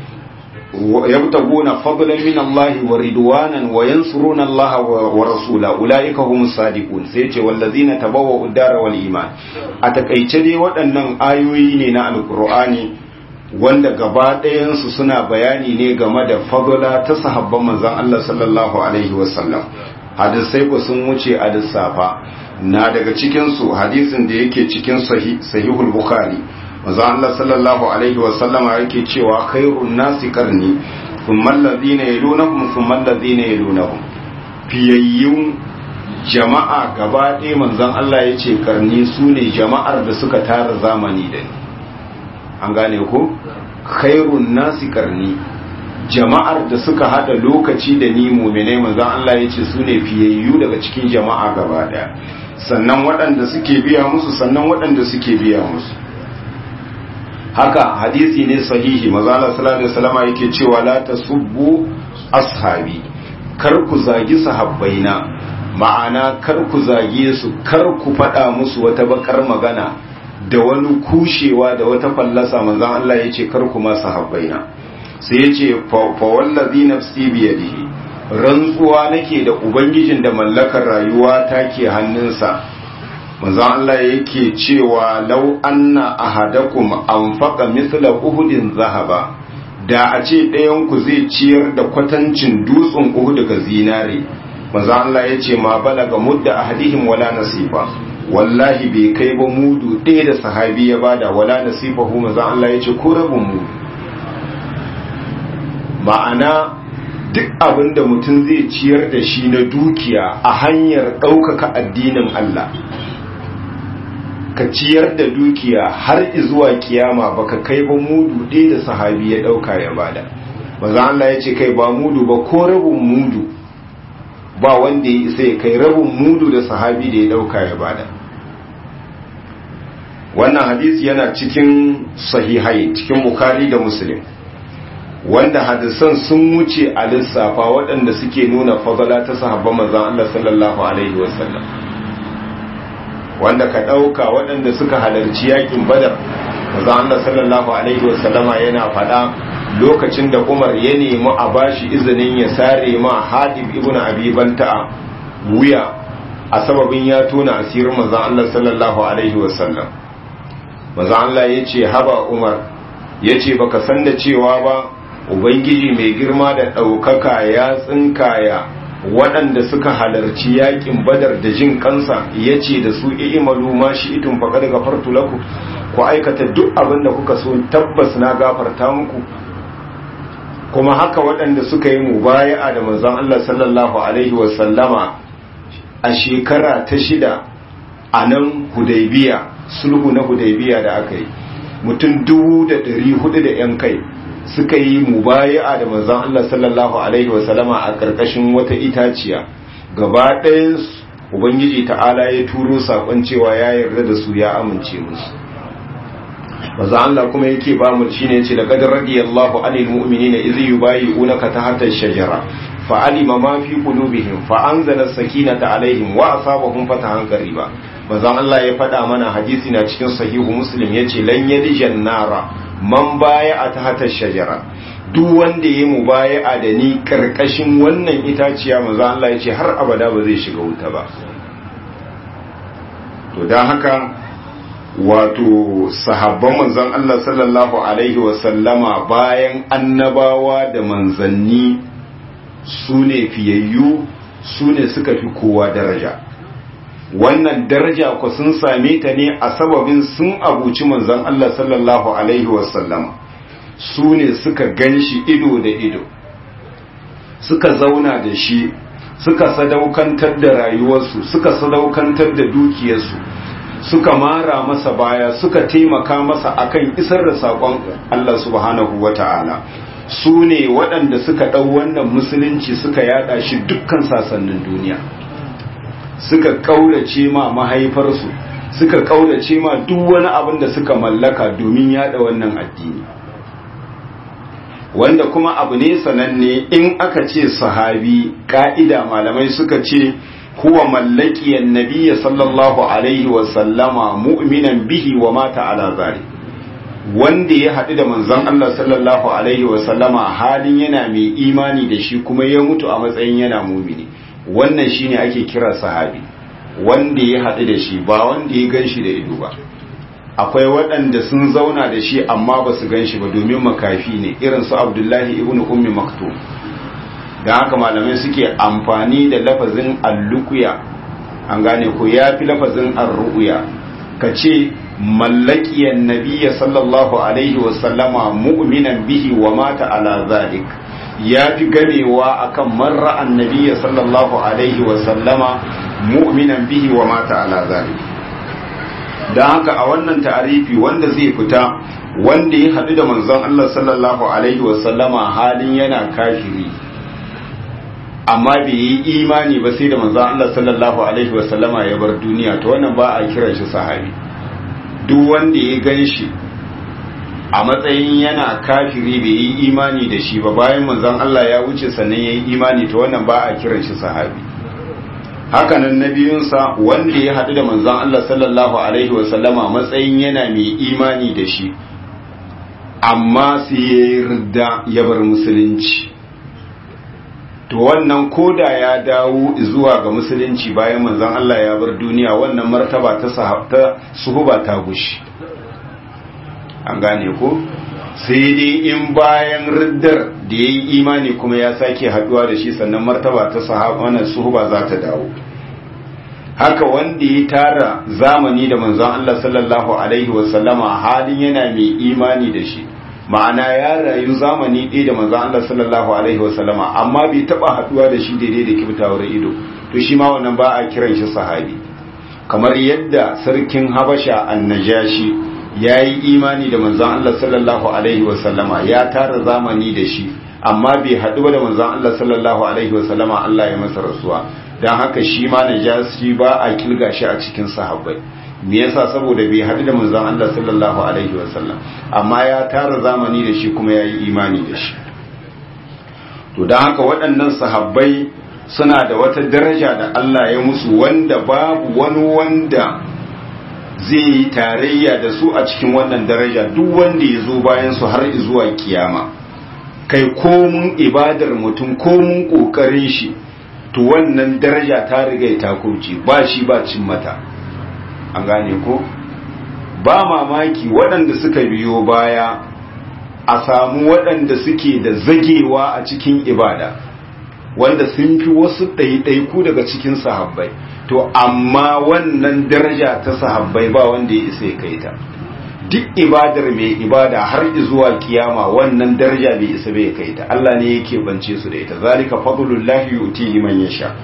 يبتغون فضلا من الله ورضوانا وينصرون الله ورسوله اولئك هم الصادقون sai ce wallazina tabawwa'u ad-dara wal iman a takaice dai waɗannan ayoyi ne na alqur'ani wanda gaba ɗayan su suna bayani ne game da fadla ta sahabban manzon Allah sallallahu alaihi wasallam hadisai ku sun wuce a lissafa na daga cikin su hadisin da yake cikin sahihul bukhari manzo Allah sallallahu alaihi wa sallama yake cewa khairun nasi qarni thumma alladhina yalunahum thumma alladhina yalunahum fiyayyun jama'a gaba ɗaya manzon Allah yace karni sune jama'ar da suka tara zamani da ni an gane ko khairun nasi qarni jama'ar da suka hada lokaci da ni mu'minai manzon Allah yace sune fiyayyu daga cikin jama'a gaba ɗaya sannan waɗanda suke biya musu sannan waɗanda suke biya musu haka hadisi ne sahihi mazala sallallahu alaihi wasallam yake cewa la tasubbu ashabi kar ku zagi sahabbaina ma'ana kar ku zage su kar ku faɗa musu wata bakar magana da wani kushewa da wata fallasa manzon Allah ya ce kar kuma sahabbaina sai ya ce fa wallazi nafsi biyadihi rantsuwa nake da ubangijin da mallakar rayuwa take hannunsa manzon Allah yake cewa law anna ahadakum anfaqa mithla uhudin zahaba da a ce ɗayan ku zai ciyar da kwatancin dutsen uhud daga zinare manzon Allah yace ma balaga mudda ahadihim wala nasifa wallahi bai kai ba mudu ɗaya da sahabi ya bada wala nasifahu manzon Allah yace ko rabin mudu ma'ana duk abin da mutum zai ciyar da shi na dukiya a hanyar ɗaukaka addinin Allah ka ciyar da dukiya har zuwa kiyama baka kai ba mudu ɗaya da sahabi ya ɗauka ya bada maza Allah ya ce kai ba mudu ba ko rabin mudu ba wanda ya isa ya kai rabin mudu da sahabi da ya ɗauka ya bada wannan hadisi yana cikin sahihai cikin bukari da muslim wanda hadisan sun wuce a lissafa waɗanda suke nuna fadala ta sahabban manzon Allah sallallahu alaihi wasallam wanda ka ɗauka waɗanda suka halarci yakin badar manzon Allah sallallahu alaihi wasallama yana faɗa lokacin da Umar ya nemi a bashi izinin ya sare ma Hadib ibn Abi Banta'a wuya a sababin ya tona asirin manzon Allah sallallahu alaihi wasallam manzon Allah yace haba Umar yace baka san da cewa ba ubangiji mai girma da ɗaukaka ya tsinkaya waɗanda suka halarci yakin badar da jin kansa ya ce da su i'malu ma shi itun faƙa daga fartu laku ku aikata duk abin da kuka so tabbas na gafarta muku kuma haka waɗanda suka yi mubaya'a da manzon Allah sallallahu alaihi wasallama a shekara ta shida a nan hudaybiya sulhu na hudaybiya da aka yi mutum dubu da ɗari hudu da 'yan kai suka yi mubaya'a da manzon Allah sallallahu alaihi wasallama a karkashin wata itaciya gaba ɗayan ubangiji ta'ala ya turo sakon cewa ya yarda da su ya amince musu manzon Allah kuma yake ba mu shine yace laqad radiyallahu anil mu'minina idh yubayi'unaka tahta ash-shajara fa'alima ma fi qulubihim fa anzala as-sakinata alaihim wa asabahum fatahan qariba manzon Allah ya faɗa mana hadisi na cikin sahihu muslim yace lan yalijan nara man baya a tahatar shajara duk wanda ya mu baya a da ni karkashin wannan itaciya maza Allah ya ce har abada ba zai shiga wuta ba to don haka wato sahabban manzon Allah sallallahu alaihi wasallama bayan annabawa da manzanni su ne fiyayyu su ne suka fi kowa daraja wannan daraja ku sun same ta ne a sababin sun abuci manzon Allah sallallahu alaihi wasallam su ne suka ganshi ido da ido suka zauna da shi suka sadaukantar da rayuwarsu suka sadaukantar da dukiyarsu suka mara masa baya suka taimaka masa akan isar da saƙon Allah subhanahu wata'ala su ne waɗanda suka ɗau wannan musulunci suka yada shi dukkan sasannin duniya suka kaurace ma mahaifarsu suka kaurace ma duk wani abin da suka mallaka domin yada wannan addini wanda kuma abu ne sananne in aka ce sahabi ka'ida malamai suka ce huwa mallakiyan nabiyya sallallahu alaihi wa sallama mu'minan bihi wa mata ala zari wanda ya haɗu da manzon Allah sallallahu alaihi wa sallama halin yana mai imani da shi kuma ya mutu a matsayin yana mumini wannan shine ake kira sahabi wanda ya haɗu da shi ba wanda ya gan shi da ido ba akwai waɗanda sun zauna da shi amma ba su gan shi ba domin makafi ne irin su abdullahi ibn ummi maktum don haka malamai suke amfani da lafazin allukuya an gane ko ya fi lafazin arru'uya ka ce mallakiyan nabiya sallallahu alaihi wasallama mu'minan bihi wa mata ala zalik ya fi gamewa akan marra annabiya sallallahu alaihi wasallama mu'minan bihi wa mata ala zalik don haka a wannan ta'arifi wanda zai fita wanda ya haɗu da manzon Allah sallallahu alaihi wasallama halin yana kafiri amma bai yi imani ba sai da manzon Allah sallallahu alaihi wasallama ya bar duniya to wannan ba a kiran shi sahabi duk wanda ya gan shi a matsayin yana kafiri bai yi imani da shi ba bayan manzon Allah ya wuce sannan ya yi imani to wannan ba a kiran shi sahabi hakanan na biyunsa wanda ya haɗu da manzon Allah sallallahu alaihi wasallama matsayin yana mai imani da shi amma sai ya yi ridda ya bar musulunci to wannan koda ya dawo zuwa ga musulunci bayan manzon Allah ya bar duniya wannan martaba ta sahabta suhuba ta gushi an gane ko sai dai in bayan riddar da ya yi imani kuma ya sake haduwa da shi sannan martaba ta sahaba wannan suhuba za ta dawo haka wanda ya tara zamani da manzon Allah sallallahu alaihi wasallama halin yana mai imani da shi ma'ana ya rayu zamani ɗaya da manzon Allah sallallahu alaihi wasallama amma bai taba haduwa da shi daidai da kibtawar ido to shi ma wannan ba a kiran shi sahabi kamar yadda sarkin Habasha annajashi ya yi imani da manzon Allah sallallahu alaihi wasallama ya tara zamani da shi amma bai haɗu da manzon Allah sallallahu alaihi wasallama Allah ya masa rasuwa don haka shi ma najasi ba a kilga shi a cikin sahabbai me yasa saboda bai haɗu da manzon Allah sallallahu alaihi wasallam amma ya tara zamani da shi kuma ya yi imani da shi to don haka waɗannan sahabbai suna da wata daraja da Allah ya musu wanda babu wani wanda zai yi tarayya da su a cikin wannan daraja duk wanda ya zo bayan su har zuwa kiyama kai komun ibadar mutum komun ƙoƙarin shi to wannan daraja ta riga ta kurce ba shi ba cin mata an gane ko ba mamaki waɗanda suka biyo baya a samu waɗanda suke da zagewa a cikin ibada wanda sun fi wasu ɗaiɗaiku daga cikin sahabbai to amma wannan daraja ta sahabbai ba wanda ya isa ya kai ta duk ibadar mai ibada har zuwa kiyama wannan daraja bai isa bai kai ta Allah ne yake bance su da ita zalika fadlullahi yutihi man yasha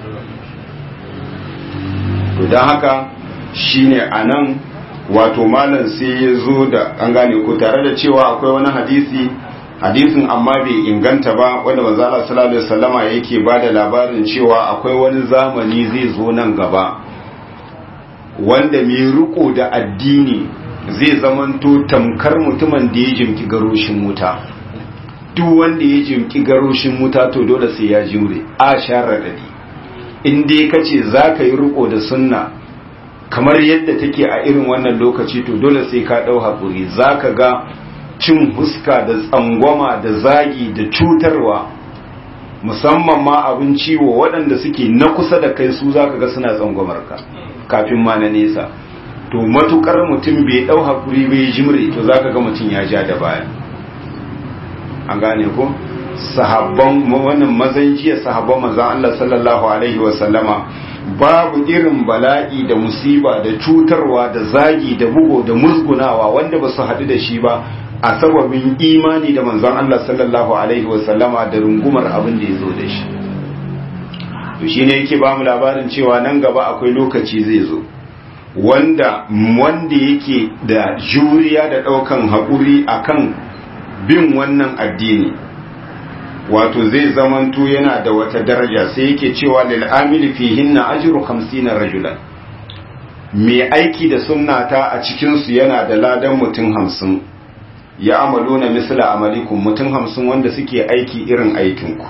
to dan haka shine anan wato malam sai ya zo da an gane ko tare da cewa akwai wani hadisi hadisin amma bai inganta ba wanda manzo Allah sallallahu alaihi wasallama yake bada labarin cewa akwai wani zamani zai zo nan gaba wanda mai riko da addini zai zamanto tamkar mutumin da ya jimki garoshin wuta duk wanda ya jimki garoshin wuta to dole sai ya jure a sharadadi in dai kace zaka yi riko da sunna kamar yadda take a irin wannan lokaci to dole sai ka dau hakuri zaka ga cin huska da tsangwama da zagi da cutarwa musamman ma abin ciwo waɗanda suke na kusa da kai su zaka ga suna tsangwamar ka kafin ma na nesa to matukar mutum bai ɗau hakuri bai jimre to zaka ga mutum ya ja da baya an gane ko sahabban wannan mazan jiya sahabban manzon Allah sallallahu alaihi wa sallama babu irin bala'i da musiba da cutarwa da zagi da bugo da musgunawa wanda ba su haɗu da shi ba a sababin imani da manzon Allah sallallahu alaihi wasallama da rungumar abin da ya zo da shi to shine yake ba mu labarin cewa nan gaba akwai lokaci zai zo wanda wanda yake da juriya da ɗaukan haƙuri akan bin wannan addini wato zai zamanto yana da wata daraja sai yake cewa lil amili fihinna ajru 50 rajulan mai aiki da sunnata a cikin su yana da ladan mutum hamsin ya amalu na misla amalikum mutum hamsin wanda suke aiki irin aikinku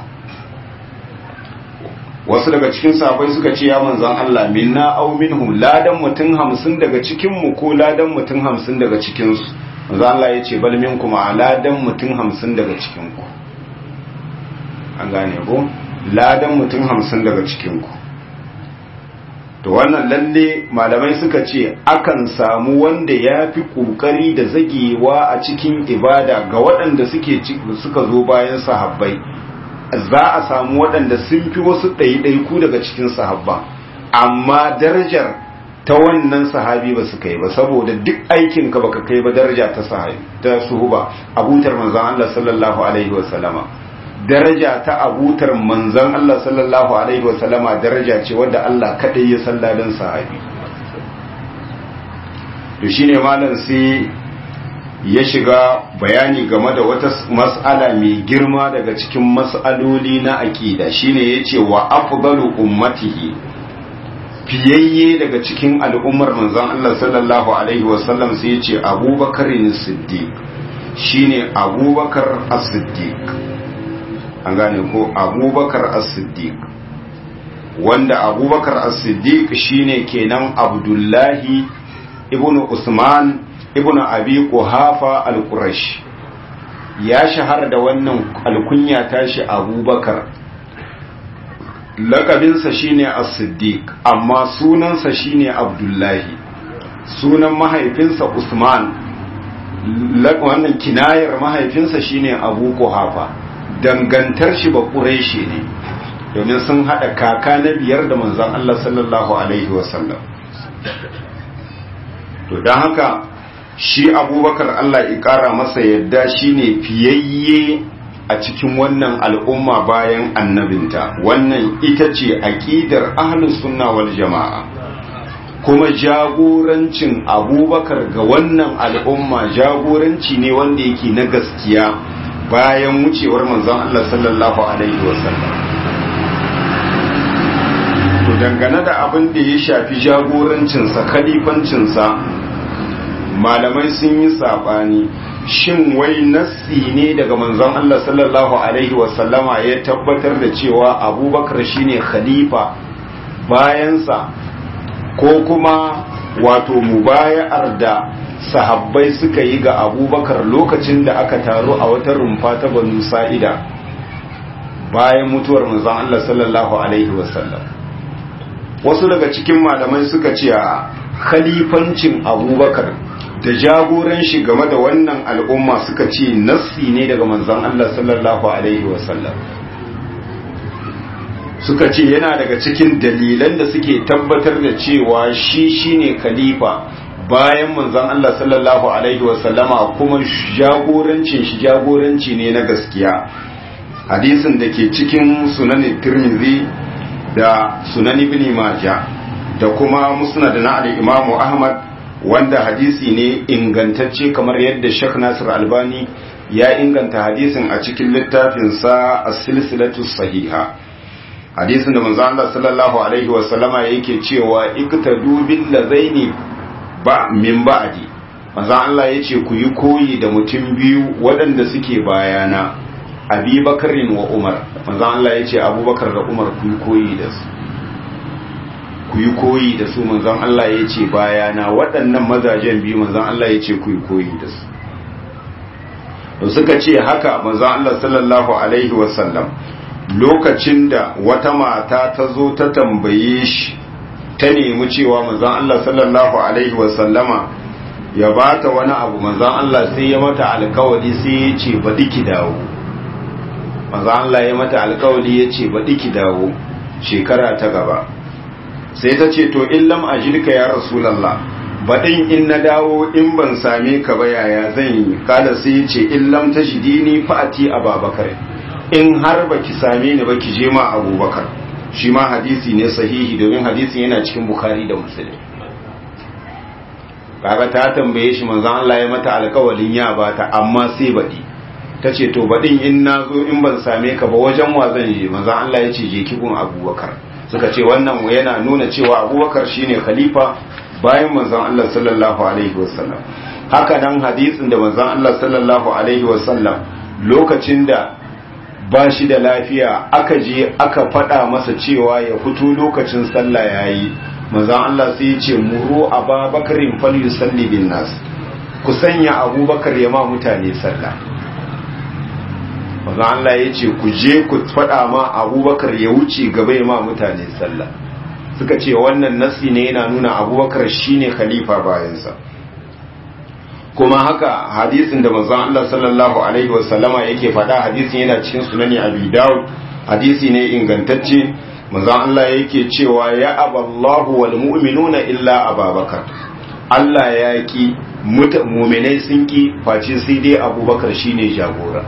wasu daga cikin sahabbai suka ce ya manzan Allah minna aw minhum ladan mutum hamsin daga cikinmu ko ladan mutum hamsin daga cikinsu manzan Allah ya ce bal minkum a ladan mutum hamsin daga cikinku an gane ko ladan mutum hamsin daga cikinku to wannan lalle malamai suka ce akan samu wanda ya fi ƙoƙari da zagewa a cikin ibada ga waɗanda suke suka zo bayan sahabbai za a samu waɗanda sun fi wasu ɗaiɗaiku daga cikin sahabba amma darajar ta wannan sahabi ba su kai ba saboda duk aikinka baka kai ba daraja ta sahabi ta suhuba abutar manzon Allah sallallahu alaihi wa sallama daraja ta abutar manzon Allah sallallahu alaihi wa sallama daraja ce wanda Allah kadai ya san ladan sahabi to shine malam sai ya shiga bayani game da wata mas'ala mai girma daga cikin mas'aloli na aqida shine yace wa afdalu ummatihi fiyayye daga cikin al'ummar manzon Allah sallallahu alaihi wa sallam sai yace Abubakar as-Siddiq shine Abubakar as-Siddiq an gane ko abubakar as-siddiq wanda abubakar as-siddiq shine kenan abdullahi ibn usman ibn abi quhafa al-qurashi ya shahara da wannan alkunya tashi abubakar lakabinsa shine as-siddiq amma sunansa shine abdullahi sunan mahaifinsa usman wannan kinayar mahaifinsa shine abu quhafa dangantar shi ba quraishi ne domin sun hada kaka na biyar da manzon Allah sallallahu alaihi wasallam to dan haka shi abubakar Allah ya kara masa yadda shine fiyayye a cikin wannan al'umma bayan annabinta wannan ita ce aqidar ahlus sunna wal jama'a kuma jagorancin abubakar ga wannan al'umma jagoranci ne wanda yake na gaskiya bayan wucewar manzon Allah sallallahu alaihi wasallam to dangane da abin da ya shafi jagorancinsa khalifancinsa malamai sun yi saɓani shin wai nassi ne daga manzon Allah sallallahu alaihi wasallama ya tabbatar da cewa abubakar shine khalifa bayansa ko kuma wato mubaya'ar da sahabbai suka yi ga abubakar lokacin da aka taru a wata rumfa ta banu sa'ida bayan mutuwar manzon Allah sallallahu alaihi wasallam wasu daga cikin malamai suka ce a khalifancin abubakar da jagoran shi game da wannan al'umma suka ce nassi ne daga manzon Allah sallallahu alaihi wasallam suka ce yana daga cikin dalilan da suke tabbatar da cewa shi shine khalifa bayan manzon Allah sallallahu alaihi wasallama kuma jagorancin shi jagoranci ne na gaskiya hadisin da ke cikin sunan tirmidhi da sunan ibn majah da kuma musnad na al-imam ahmad wanda hadisi ne ingantacce kamar yadda Sheikh Nasir Albani ya inganta hadisin a cikin littafinsa as-silsilatu sahiha hadisin da manzo Allah sallallahu alaihi wasallama yake cewa iktadu bil ladaini ba min ba'di manzo Allah yace ku yi koyi da mutum biyu waɗanda suke bayana Abi Bakarin wa Umar manzo Allah yace Abubakar da Umar ku yi koyi da su ku yi koyi da su manzon Allah yace bayana waɗannan mazajen biyu manzon Allah yace ku yi koyi da su suka ce haka manzon Allah sallallahu alaihi wasallam lokacin da wata mata ta zo ta tambaye shi ta nemi cewa manzon Allah sallallahu alaihi wasallama ya bata wani abu manzon Allah sai ya mata alkawari sai ya ce baɗi ki dawo manzon Allah ya mata alkawari ya ce baɗi ki dawo shekara ta gaba sai ta ce to in lam ajilka ya rasulallah baɗin in na dawo in ban same ka ba yaya zan yi kada sai ya ce in lam tajidini fa'ati ababakar in har ba ki same ni ba ki je ma abubakar shi ma hadisi ne sahihi domin hadisin yana cikin bukari da musulun kaga ta tambaye shi manzon Allah ya mata alkawalin ya bata amma sai baɗi ta ce to baɗin in na zo in ban same ka ba wajen wa zan je manzon Allah ya ce je kibin abubakar suka ce wannan yana nuna cewa abubakar shine khalifa bayan manzon Allah sallallahu alaihi wasallam haka nan hadisin da manzon Allah sallallahu alaihi wasallam lokacin da ba shi da lafiya aka je aka faɗa masa cewa ya fito lokacin sallah yayi manzon Allah sai ya ce muru ababakarin fal yusalli bin nas ku sanya abubakar ya ma mutane sallah manzon Allah ya ce ku je ku faɗa ma abubakar ya wuce gaba ya ma mutane sallah suka ce wannan nasi ne yana nuna abubakar shine khalifa bayansa kuma haka hadisin da manzon Allah sallallahu alaihi wasallama yake faɗa hadisin yana cikin sunani Abi Dawud hadisi ne ingantacce manzon Allah yake cewa ya aballahu wal mu'minuna illa ababakar Allah ya ki mu'minai sun ki face sai dai Abubakar shine jagora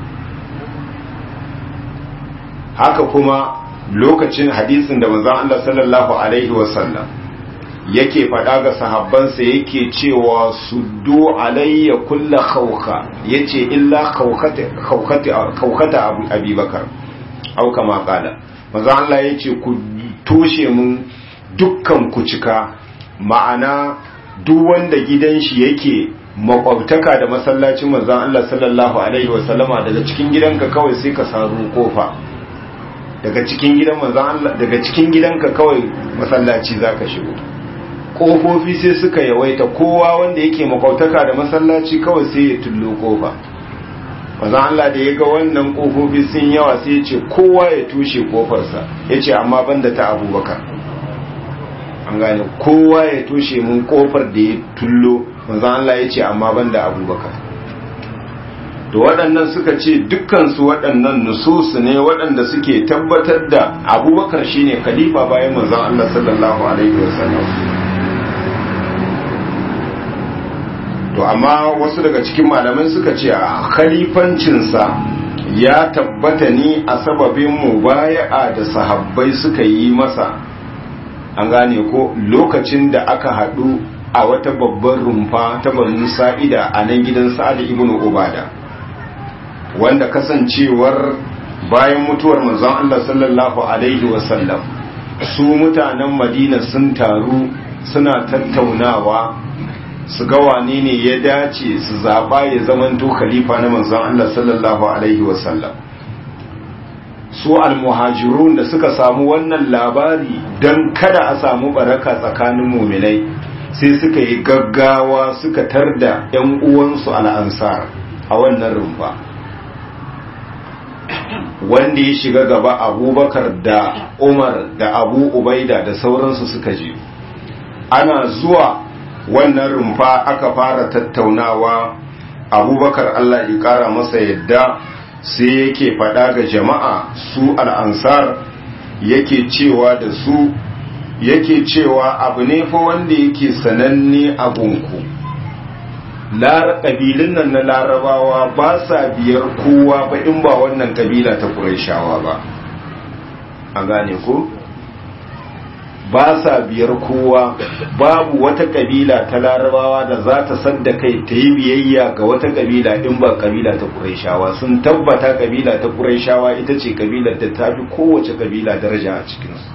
haka kuma lokacin hadisin da manzon Allah sallallahu alaihi wasallam yake faɗa ga sahabbansa yake cewa suddu alayya kulla khawka yace illa khawkata khawkata khawkata abubakar au kama kala manzo Allah yace ku toshe mun dukkan ku cika ma'ana duk wanda gidan shi yake makwabtaka da masallacin manzon Allah sallallahu alaihi wasallama daga cikin gidanka kawai sai ka saru kofa daga cikin gidan manzon Allah daga cikin gidanka kawai masallaci zaka shigo kofofi sai suka yawaita kowa wanda yake makwautaka da masallaci kawai sai ya tullo kofa manzon Allah da ya ga wannan kofofi sun yawa sai ya ce kowa ya tushe kofarsa ya ce amma banda ta abubakar an gane kowa ya tushe mun kofar da ya tullo manzon Allah ya ce amma banda abubakar to waɗannan suka ce dukkansu waɗannan nususu ne waɗanda suke tabbatar da abubakar shine khalifa bayan manzon Allah sallallahu alaihi wasallam to amma wasu daga cikin malamai suka ce a khalifancinsa ya tabbata ne a sababin mubaya'a da sahabbai suka yi masa an gane ko lokacin da aka haɗu a wata babbar rumfa ta banu sa'ida a nan gidan sa'ad ibn ubada wanda kasancewar bayan mutuwar manzon Allah sallallahu alaihi wasallam su mutanen madina sun taru suna tattaunawa su ga wane ne ya dace su zaba ya zamanto khalifa na manzon Allah sallallahu alaihi wasallam su almuhajirun da suka samu wannan labari don kada a samu baraka tsakanin muminai sai suka yi gaggawa suka tarda 'yan uwansu al'ansar a wannan rumfa wanda ya shiga gaba abubakar da umar da abu ubaida da sauransu suka je ana zuwa wannan rumfa aka fara tattaunawa abubakar allah ya kara masa yadda sai yake faɗa ga jama'a su al'ansar yake cewa da su yake cewa abu ne fa wanda yake sananne a gunku ƙabilun nan na larabawa ba sa biyar kowa ba in ba wannan ƙabila ta ƙuraishawa ba a gane ko ba sa biyar kowa babu wata ƙabila ta larabawa da za ta sadda kai ta yi biyayya ga wata ƙabila in ba ƙabila ta ƙuraishawa sun tabbata ƙabila ta ƙuraishawa ita ce ƙabilar da ta fi kowace ƙabila daraja a cikinsu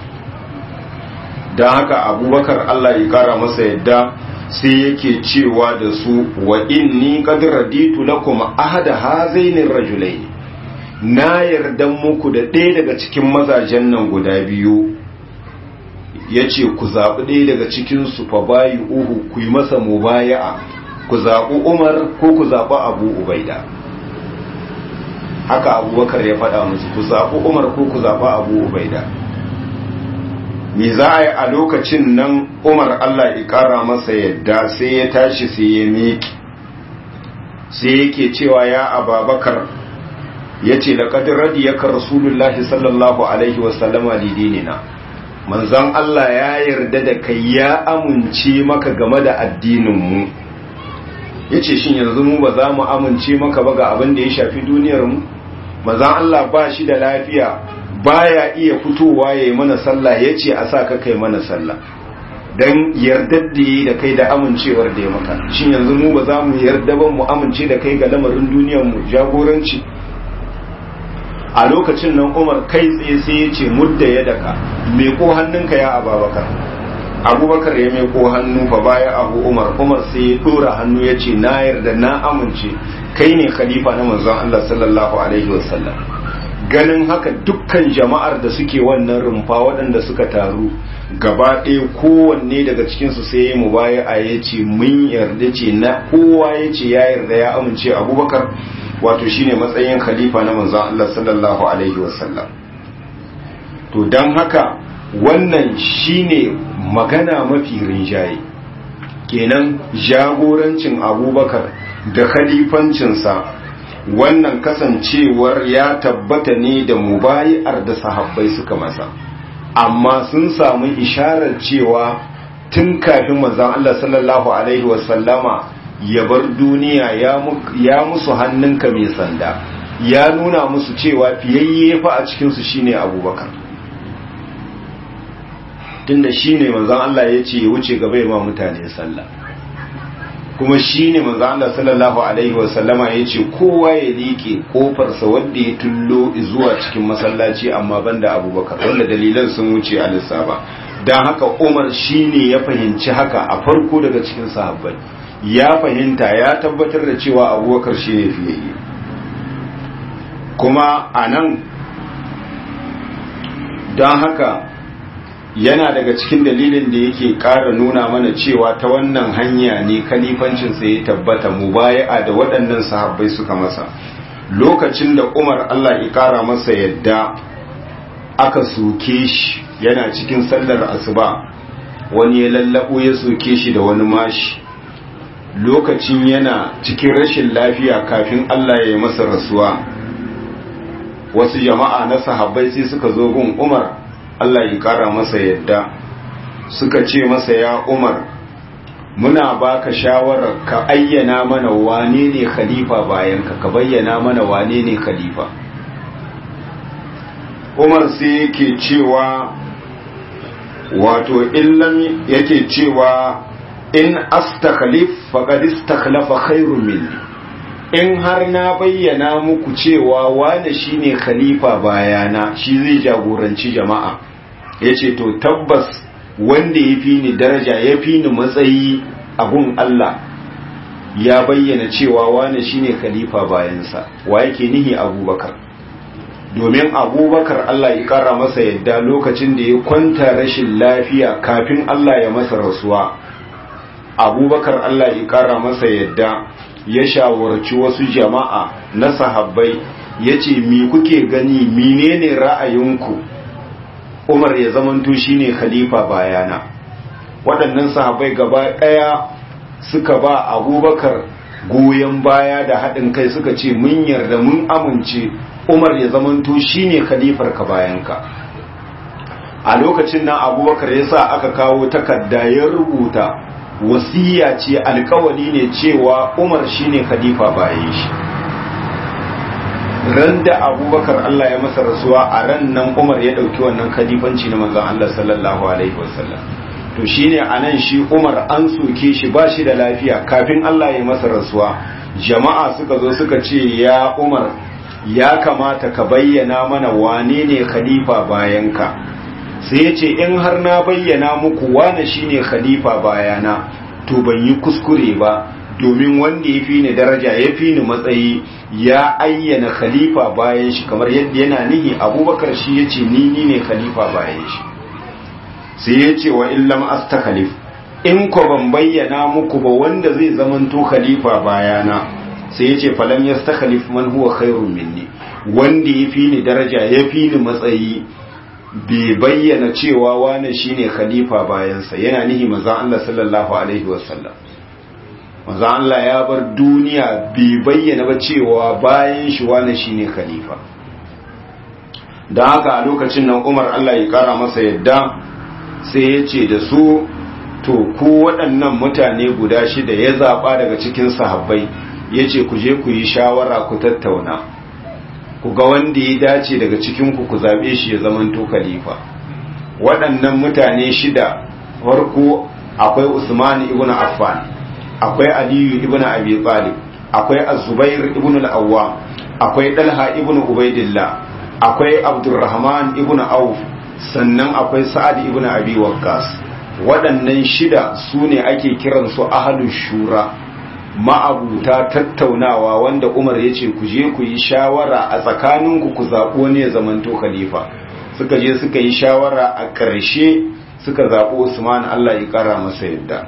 don haka abubakar allah ya kara masa yadda sai yake cewa da su wa inni qad raditu lakum ahada hazaini rajulain na yarda muku da ɗaya daga cikin mazajen nan guda biyu yace ku zaɓi ɗaya daga cikin su fa bayi uhu ku yi masa mubaya'a ku zaɓi Umar ko ku zaɓi Abu Ubaida haka Abubakar ya faɗa musu ku zaɓi Umar ko ku zaɓi Abu Ubaida me za a yi a lokacin nan umar Allah ya ƙara masa yadda sai ya tashi sai ya miƙi sai yake cewa ya ababakar ya ce da ƙadin radiyaka rasulullahi sallallahu alaihi wasallama lidinina manzan Allah ya yarda da kai ya amince maka game da addininmu ya ce shin yanzu mu ba za mu amince maka ba ga abin da ya shafi duniyarmu manzan Allah ba shi da lafiya baya iya fitowa ya yi mana sallah ya ce a sa ka kai mana sallah don yardar da yi da kai da amincewar da ya maka shin yanzu mu ba za mu yarda ba mu amince da kai ga lamarin duniyar mu jagoranci a lokacin nan umar kai tsaye sai ya ce mudda ya daka meko hannunka ya ababakar abubakar ya meko hannu fa baya abu umar umar sai ya dora hannu ya ce na yarda na amince kai ne khalifa na manzon Allah sallallahu alaihi wasallam ganin haka dukkan jama'ar da suke wannan rumfa waɗanda suka taru gaba ɗaya kowanne daga cikinsu sai ya mu baya a ya ce mun yarda ce na kowa ya ce ya yarda ya amince abubakar wato shine matsayin khalifa na manzon Allah sallallahu alaihi wasallam to don haka wannan shine magana mafi rinjaye kenan jagorancin abubakar da khalifancinsa wannan kasancewar ya tabbata ne da mubayi'ar da sahabbai suka masa amma sun samu isharar cewa tun kafin manzon Allah sallallahu alaihi wasallama ya bar duniya ya musu hannunka mai sanda ya nuna musu cewa fiyayye fa a cikinsu shine abubakar tunda shine manzon Allah ya ce ya wuce gaba ya ma mutane sallah kuma shi ne manzo Allah sallallahu alaihi wasallama ya ce kowa ya liƙe ƙofarsa wanda ya tullo zuwa cikin masallaci amma banda abubakar wanda dalilan sun wuce a lissafa don haka umar shi ne ya fahimci haka a farko daga cikin sahabbai ya fahimta ya tabbatar da cewa abubakar shi ne fiye kuma a nan don haka yana daga cikin dalilin da yake ƙara nuna mana cewa ta wannan hanya ne kalifancinsa ya tabbata mu baya da waɗannan sahabbai suka masa lokacin da umar allah ya ƙara masa yadda aka soke shi yana cikin sallar asuba wani ya lallabo ya soke shi da wani mashi lokacin yana cikin rashin lafiya kafin allah ya yi masa rasuwa wasu jama'a na sahabbai sai suka zo gun umar Allah ya kara masa yadda suka ce masa ya umar muna baka shawarar ka ayyana mana wane ne khalifa bayan ka ka bayyana mana wane ne khalifa umar sai yake cewa wato illam yake cewa in astakhlif faqad istakhlafa khairun minni in har na bayyana muku cewa wane shine khalifa bayana shi zai jagoranci jama'a yace to tabbas wanda ya fi ni daraja ya fi ni matsayi a gun Allah ya bayyana cewa wane shine khalifa bayansa wa yake nihi abubakar domin abubakar Allah ya kara masa yadda lokacin da ya kwanta rashin lafiya kafin Allah ya masa rasuwa abubakar Allah ya kara masa yadda ya shawarci wasu jama'a na sahabbai ya ce mi kuke gani menene ra'ayinku umar ya zamanto shine khalifa bayana waɗannan sahabbai gaba ɗaya suka ba abubakar goyon baya da haɗin kai suka ce mun yarda mun amince umar ya zamanto shine khalifar ka bayanka a lokacin nan abubakar ya sa aka kawo takarda ya rubuta wasiya ce alkawali ne cewa umar shine khalifa bayan shi ran da abubakar Allah ya masa rasuwa a ran nan umar ya ɗauki wannan khalifanci na manzon Allah sallallahu alaihi wasallam to shine anan shi umar an soke shi ba shi da lafiya kafin Allah ya masa rasuwa jama'a suka zo suka ce ya umar ya kamata ka bayyana mana wane ne khalifa bayanka sai ya ce in har na bayyana muku wane shine khalifa bayana to ban yi kuskure ba domin wanda ya fi ni daraja ya fi ni matsayi ya ayyana khalifa bayan shi kamar yadda yana nihi abubakar shi ya ce ni ni ne khalifa bayan shi sai ya ce wa illam astakhalif in ko ban bayyana muku ba wanda zai zamanto khalifa bayana sai ya ce falam yastakhlif man huwa khairun minni wanda ya fi ni daraja ya fi ni matsayi bai bayyana cewa wane shine khalifa bayansa yana nihi manzon Allah sallallahu alaihi wasallam manzon Allah ya bar duniya bai bayyana ba cewa bayan shi wane shine khalifa dan haka a lokacin nan Umar Allah ya kara masa yadda sai ya ce da su to ku waɗannan mutane guda shida ya zaɓa daga cikin sahabbai ya ce ku je ku yi shawara ku tattauna ku ga wanda ya dace daga cikinku ku zaɓe shi ya zamanto khalifa waɗannan mutane shida farko akwai usman ibn affan akwai aliyu ibn abi talib akwai az-zubair ibn al-awwam akwai dalha ibn ubaidillah akwai abdurrahman ibn auf sannan akwai sa'ad ibn abi waqqas waɗannan shida su ne ake kiransu ahlus shura ma'abuta tattaunawa wanda Umar ya ce ku je ku yi shawara a tsakaninku ku zaɓo ne ya zamanto khalifa suka je suka yi shawara a ƙarshe suka zaɓo Usman Allah ya ƙara masa yadda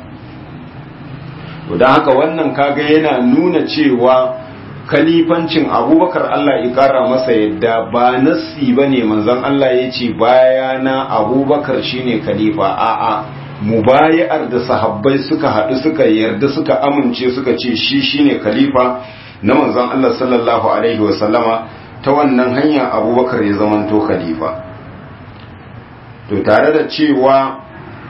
don haka wannan kaga yana nuna cewa kalifancin abubakar Allah ya ƙara masa yadda ba nassi ba ne manzon Allah ya ce bayana abubakar shine khalifa a'a mubayar da sahabbai suka haɗu suka yarda suka amince suka ce shi shine khalifa na manzon Allah sallallahu alaihi wasallama ta wannan hanya abubakar ya zamanto khalifa to tare da cewa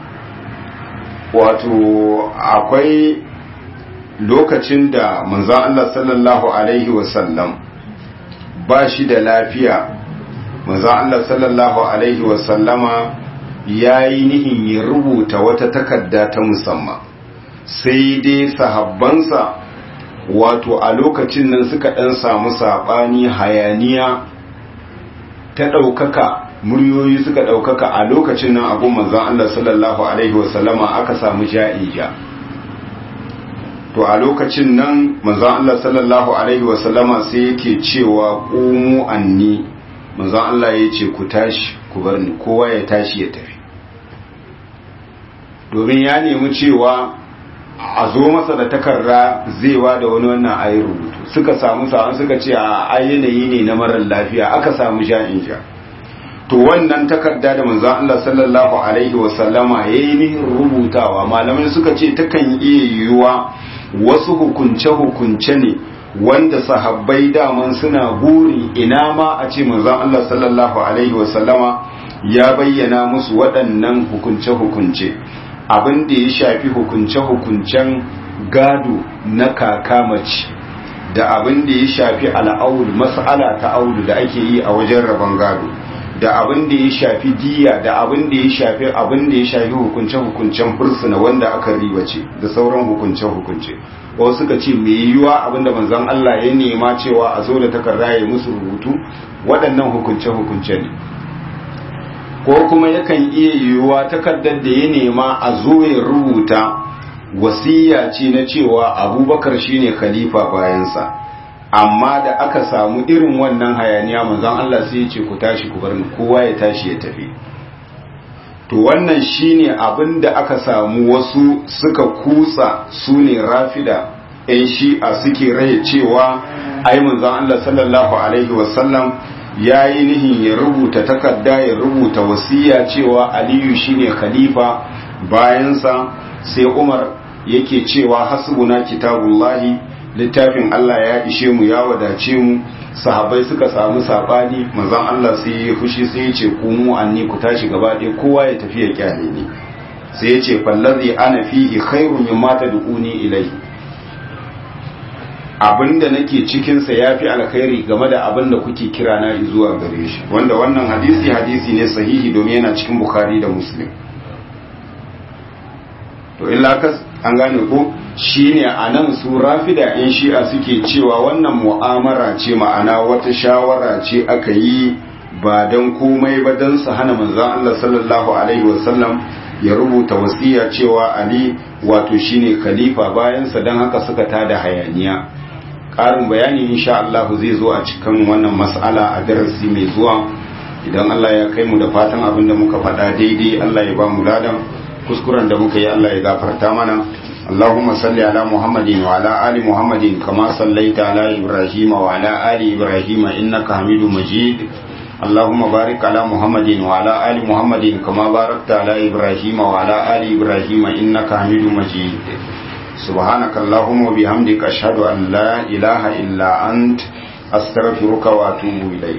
wato akwai lokacin da manzon Allah sallallahu alaihi wasallam ba shi da lafiya manzon Allah sallallahu alaihi wasallama ya yi nihin ya rubuta wata takarda ta musamman sai dai sahabbansa wato a lokacin nan suka ɗan samu saɓani hayaniya ta ɗaukaka muryoyi suka ɗaukaka a lokacin nan abu manzan Allah sallallahu Alaihi wasallama aka samu ja'ija to a lokacin nan manzan Allah sallallahu Alaihi wasallama sai yake cewa ƙumu anni manzan Allah ya ce ku tashi ku bar ni kowa ya tashi ya tafi domin ya nemi cewa a zo masa da takarda zai wa da wani wannan ayi rubutu suka samu sa'an suka ce a yanayi ne na marar lafiya aka samu ja'in ja to wannan takarda da manzon Allah sallallahu alaihi wasallama yayi nihin rubutawa malamai suka ce takan iya yiwuwa wasu hukunce hukunce ne wanda sahabbai daman suna buri ina ma a ce manzon Allah sallallahu alaihi wasallama ya bayyana musu waɗannan hukunce hukunce abin da ya shafi hukunce hukuncen gado na kaka mace da abin da ya shafi al'aul mas'ala ta aulu da ake yi a wajen rabon gado da abin da ya shafi diya da abin da ya shafi abin da ya shafi hukunce-hukuncen fursuna wanda aka ribace da sauran hukunce-hukunce wasu suka ce mai yiwuwa abin da manzon Allah ya nema cewa a zo da takarda ya musu rubutu waɗannan hukunce-hukunce ne ko kuma yakan iya yiwuwa takardar da ya nema a zo ya rubuta wasiya ce na cewa abubakar shine khalifa bayansa amma da aka samu irin wannan hayaniya manzon Allah sai ya ce ku tashi ku bar ni kowa ya tashi ya tafi to wannan shine abin da aka samu wasu suka kutsa su ne rafida ɗan shi'a suke raye cewa ai manzon Allah sallallahu alaihi wasallam ya yi nihin ya rubuta takarda ya rubuta wasiya cewa aliyu shine khalifa bayansa sai umar yake cewa hasbuna kitabullahi littafin Allah ya ishe mu ya wadace mu sahabbai suka samu sabani manzon Allah sai ya fushi sai ya ce ku mu anni ku tashi gaba ɗaya kowa ya tafi ya kyale ni sai ya ce fallazi ana fihi khairun mimma tad'uni ilayhi abinda nake cikin sa yafi alkhairi game da abinda kuke kira na zuwa gare shi wanda wannan hadisi hadisi ne sahihi domin yana cikin bukhari da muslim to illa kas an gane ko shine a nan su rafida in shi'a suke cewa wannan mu'amara ce ma'ana wata shawara ce aka yi ba don komai ba don su hana manzan Allah sallallahu alaihi wasallam ya rubuta wasiya cewa Ali wato shine khalifa bayansa don haka suka tada hayaniya ƙarin bayani insha Allah zai zo a cikin wannan mas'ala a darasi mai zuwa idan Allah ya kai mu da fatan abin da muka faɗa daidai Allah ya ba mu ladan kuskuren da muka yi Allah ya gafarta mana اللهم صل على محمد وعلى آل محمد كما صليت على إبراهيم وعلى آل إبراهيم إنك حميد مجيد اللهم بارك على محمد وعلى آل محمد كما باركت على إبراهيم وعلى آل إبراهيم إنك حميد مجيد سبحانك اللهم وبحمدك أشهد أن لا إله إلا أنت أستغفرك وأتوب إليك